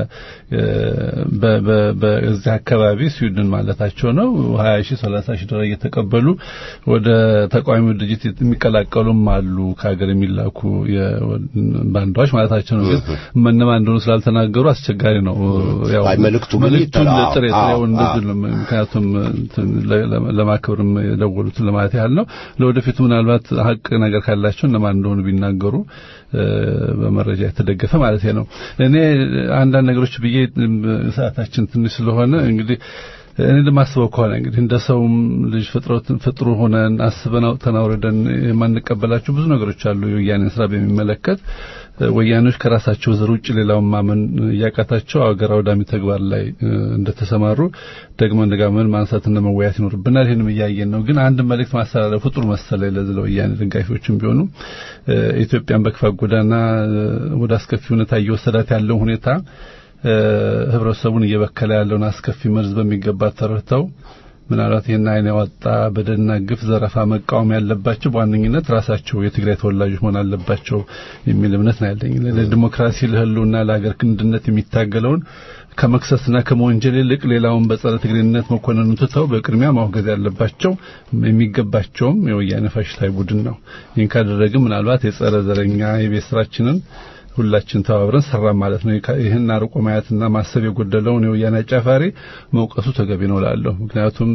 በዚህ አካባቢ ስዊድን ማለታቸው ነው 20 ሺህ 30 ሺህ ዶላር እየተቀበሉ ወደ ተቃዋሚ ድርጅት የሚቀላቀሉም አሉ ከሀገር የሚላኩ ባንዳዎች ማለታቸው ነው። ግን እነማን እንደሆኑ ስላልተናገሩ አስቸጋሪ ነው። ያው መልእክቱ መልእክቱን ጥሬ ጥሬው እንደዚህ ነው። ምክንያቱም ለማክበርም የደወሉትን ለማለት ያህል ነው። ለወደፊቱ ምናልባት ሀቅ ነገር ካላቸው እነማን እንደሆኑ ቢናገሩ በመረጃ የተደገፈ ማለት ነው። እኔ አንዳንድ ነገሮች ብዬ ሰዓታችን ትንሽ ስለሆነ እንግዲህ እኔ ለማስበው ከሆነ እንግዲህ እንደ ሰውም ልጅ ፍጥረትን ፍጥሩ ሆነን አስበን አውጥተን አውርደን የማንቀበላቸው ብዙ ነገሮች አሉ። የወያኔን ስራ በሚመለከት ወያኔዎች ከራሳቸው ዘር ውጭ ሌላውን ማመን እያቃታቸው አገር አውዳሚ ተግባር ላይ እንደተሰማሩ ደግመን ደጋግመን ማንሳትና መወያየት ይኖርብናል። ይህንም እያየን ነው። ግን አንድ መልእክት ማስተላለፉ ጥሩ መሰለኝ ለዚህ ለወያኔ ደጋፊዎችም ቢሆኑ ኢትዮጵያን በክፋት ጎዳና ወደ አስከፊ ሁኔታ እየወሰዳት ያለው ሁኔታ ህብረተሰቡን እየበከለ ያለውን አስከፊ መርዝ በሚገባ ተረድተው ምናልባት ይህን አይን ያወጣ በደልና ግፍ ዘረፋ መቃወም ያለባቸው በዋነኝነት ራሳቸው የትግራይ ተወላጆች መሆን አለባቸው የሚል እምነት ነው ያለኝ። ለዲሞክራሲ ለህልውና ለሀገር ክንድነት የሚታገለውን ከመክሰስና ከመወንጀል ይልቅ ሌላውን በጸረ ትግሬነት መኮንኑን ትተው በቅድሚያ ማውገዝ ያለባቸው የሚገባቸውም የወያኔ ፋሽስታዊ ቡድን ነው። ይህን ካደረግን ምናልባት የጸረ ዘረኛ የቤት ስራችንን ሁላችን ተባብረን ሰራን ማለት ነው። ይህን አርቆ ማየትና ማሰብ የጎደለውን የወያኔ አጫፋሪ መውቀሱ ተገቢ ነው ላለሁ። ምክንያቱም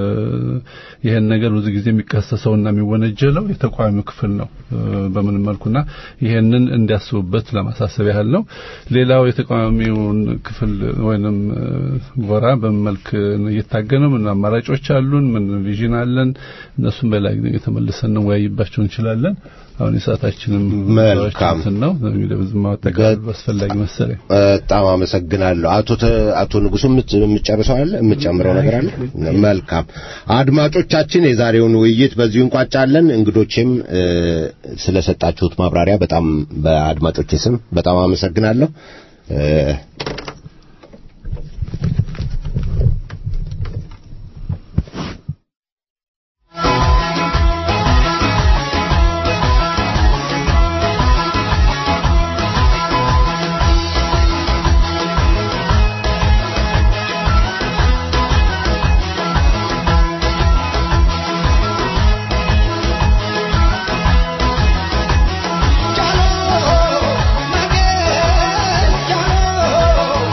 ይህን ነገር ብዙ ጊዜ የሚከሰሰውና የሚወነጀለው የተቃዋሚው ክፍል ነው በምን መልኩና ይህንን እንዲያስቡበት ለማሳሰብ ያህል ነው። ሌላው የተቃዋሚውን ክፍል ወይንም ጎራ በምን መልክ እየታገነ ምን አማራጮች አሉን፣ ምን ቪዥን አለን፣ እነሱም በላይ የተመልሰን እንወያይባቸው እንችላለን። አሁን የሰዓታችንም መልካም ነው እንግዲህ ብዙ ማጠቃለል አስፈላጊ መሰለኝ። በጣም አመሰግናለሁ። አቶ አቶ ንጉሱ የምትጨርሰው አለ የምትጨምረው ነገር አለ? መልካም አድማጮቻችን፣ የዛሬውን ውይይት በዚሁ እንቋጫለን። እንግዶችም ስለሰጣችሁት ማብራሪያ በጣም በአድማጮቼ ስም በጣም አመሰግናለሁ። Chalo, Miguel, chalo.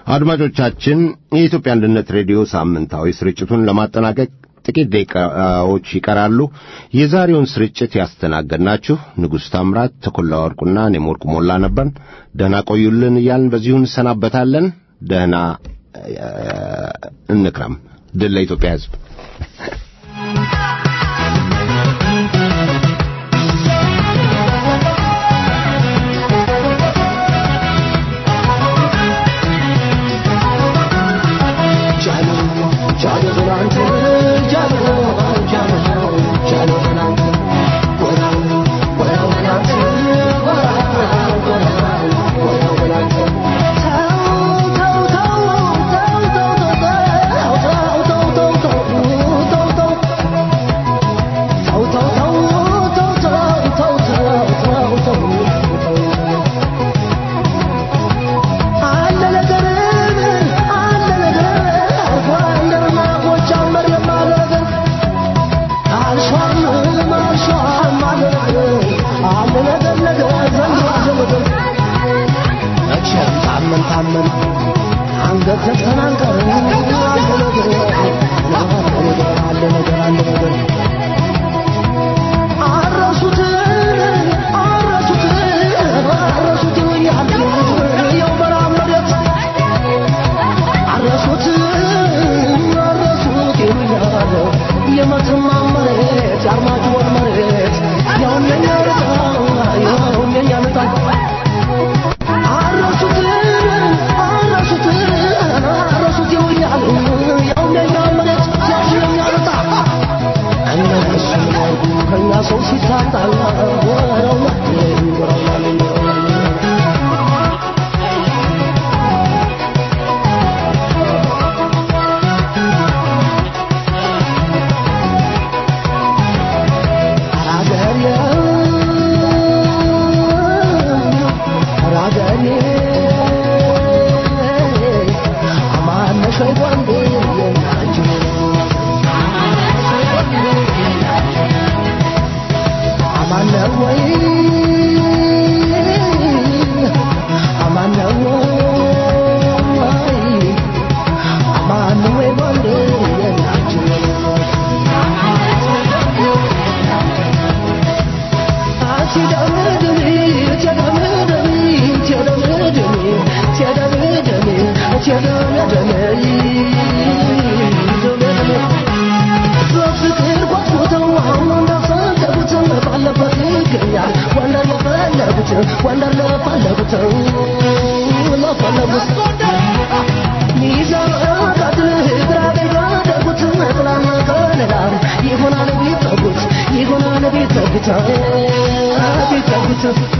አድማጮቻችን የኢትዮጵያ አንድነት ሬዲዮ ሳምንታዊ ስርጭቱን ለማጠናቀቅ ጥቂት ደቂቃዎች ይቀራሉ። የዛሬውን ስርጭት ያስተናገድናችሁ ንጉሥ ታምራት፣ ተኮላ ወርቁና እኔም ወርቁ ሞላ ነበርን። ደህና ቆዩልን እያልን በዚሁ እንሰናበታለን። ደህና እንክረም። ድል ለኢትዮጵያ ሕዝብ። ወንደር ለፈለጉት ለፈለጉት ሚዛን አቃትል ግራ ገደጉት ጥላና ከለላ ይሆናል ቢጠጉት ይሆናል ቢጠጉት ቢጠጉት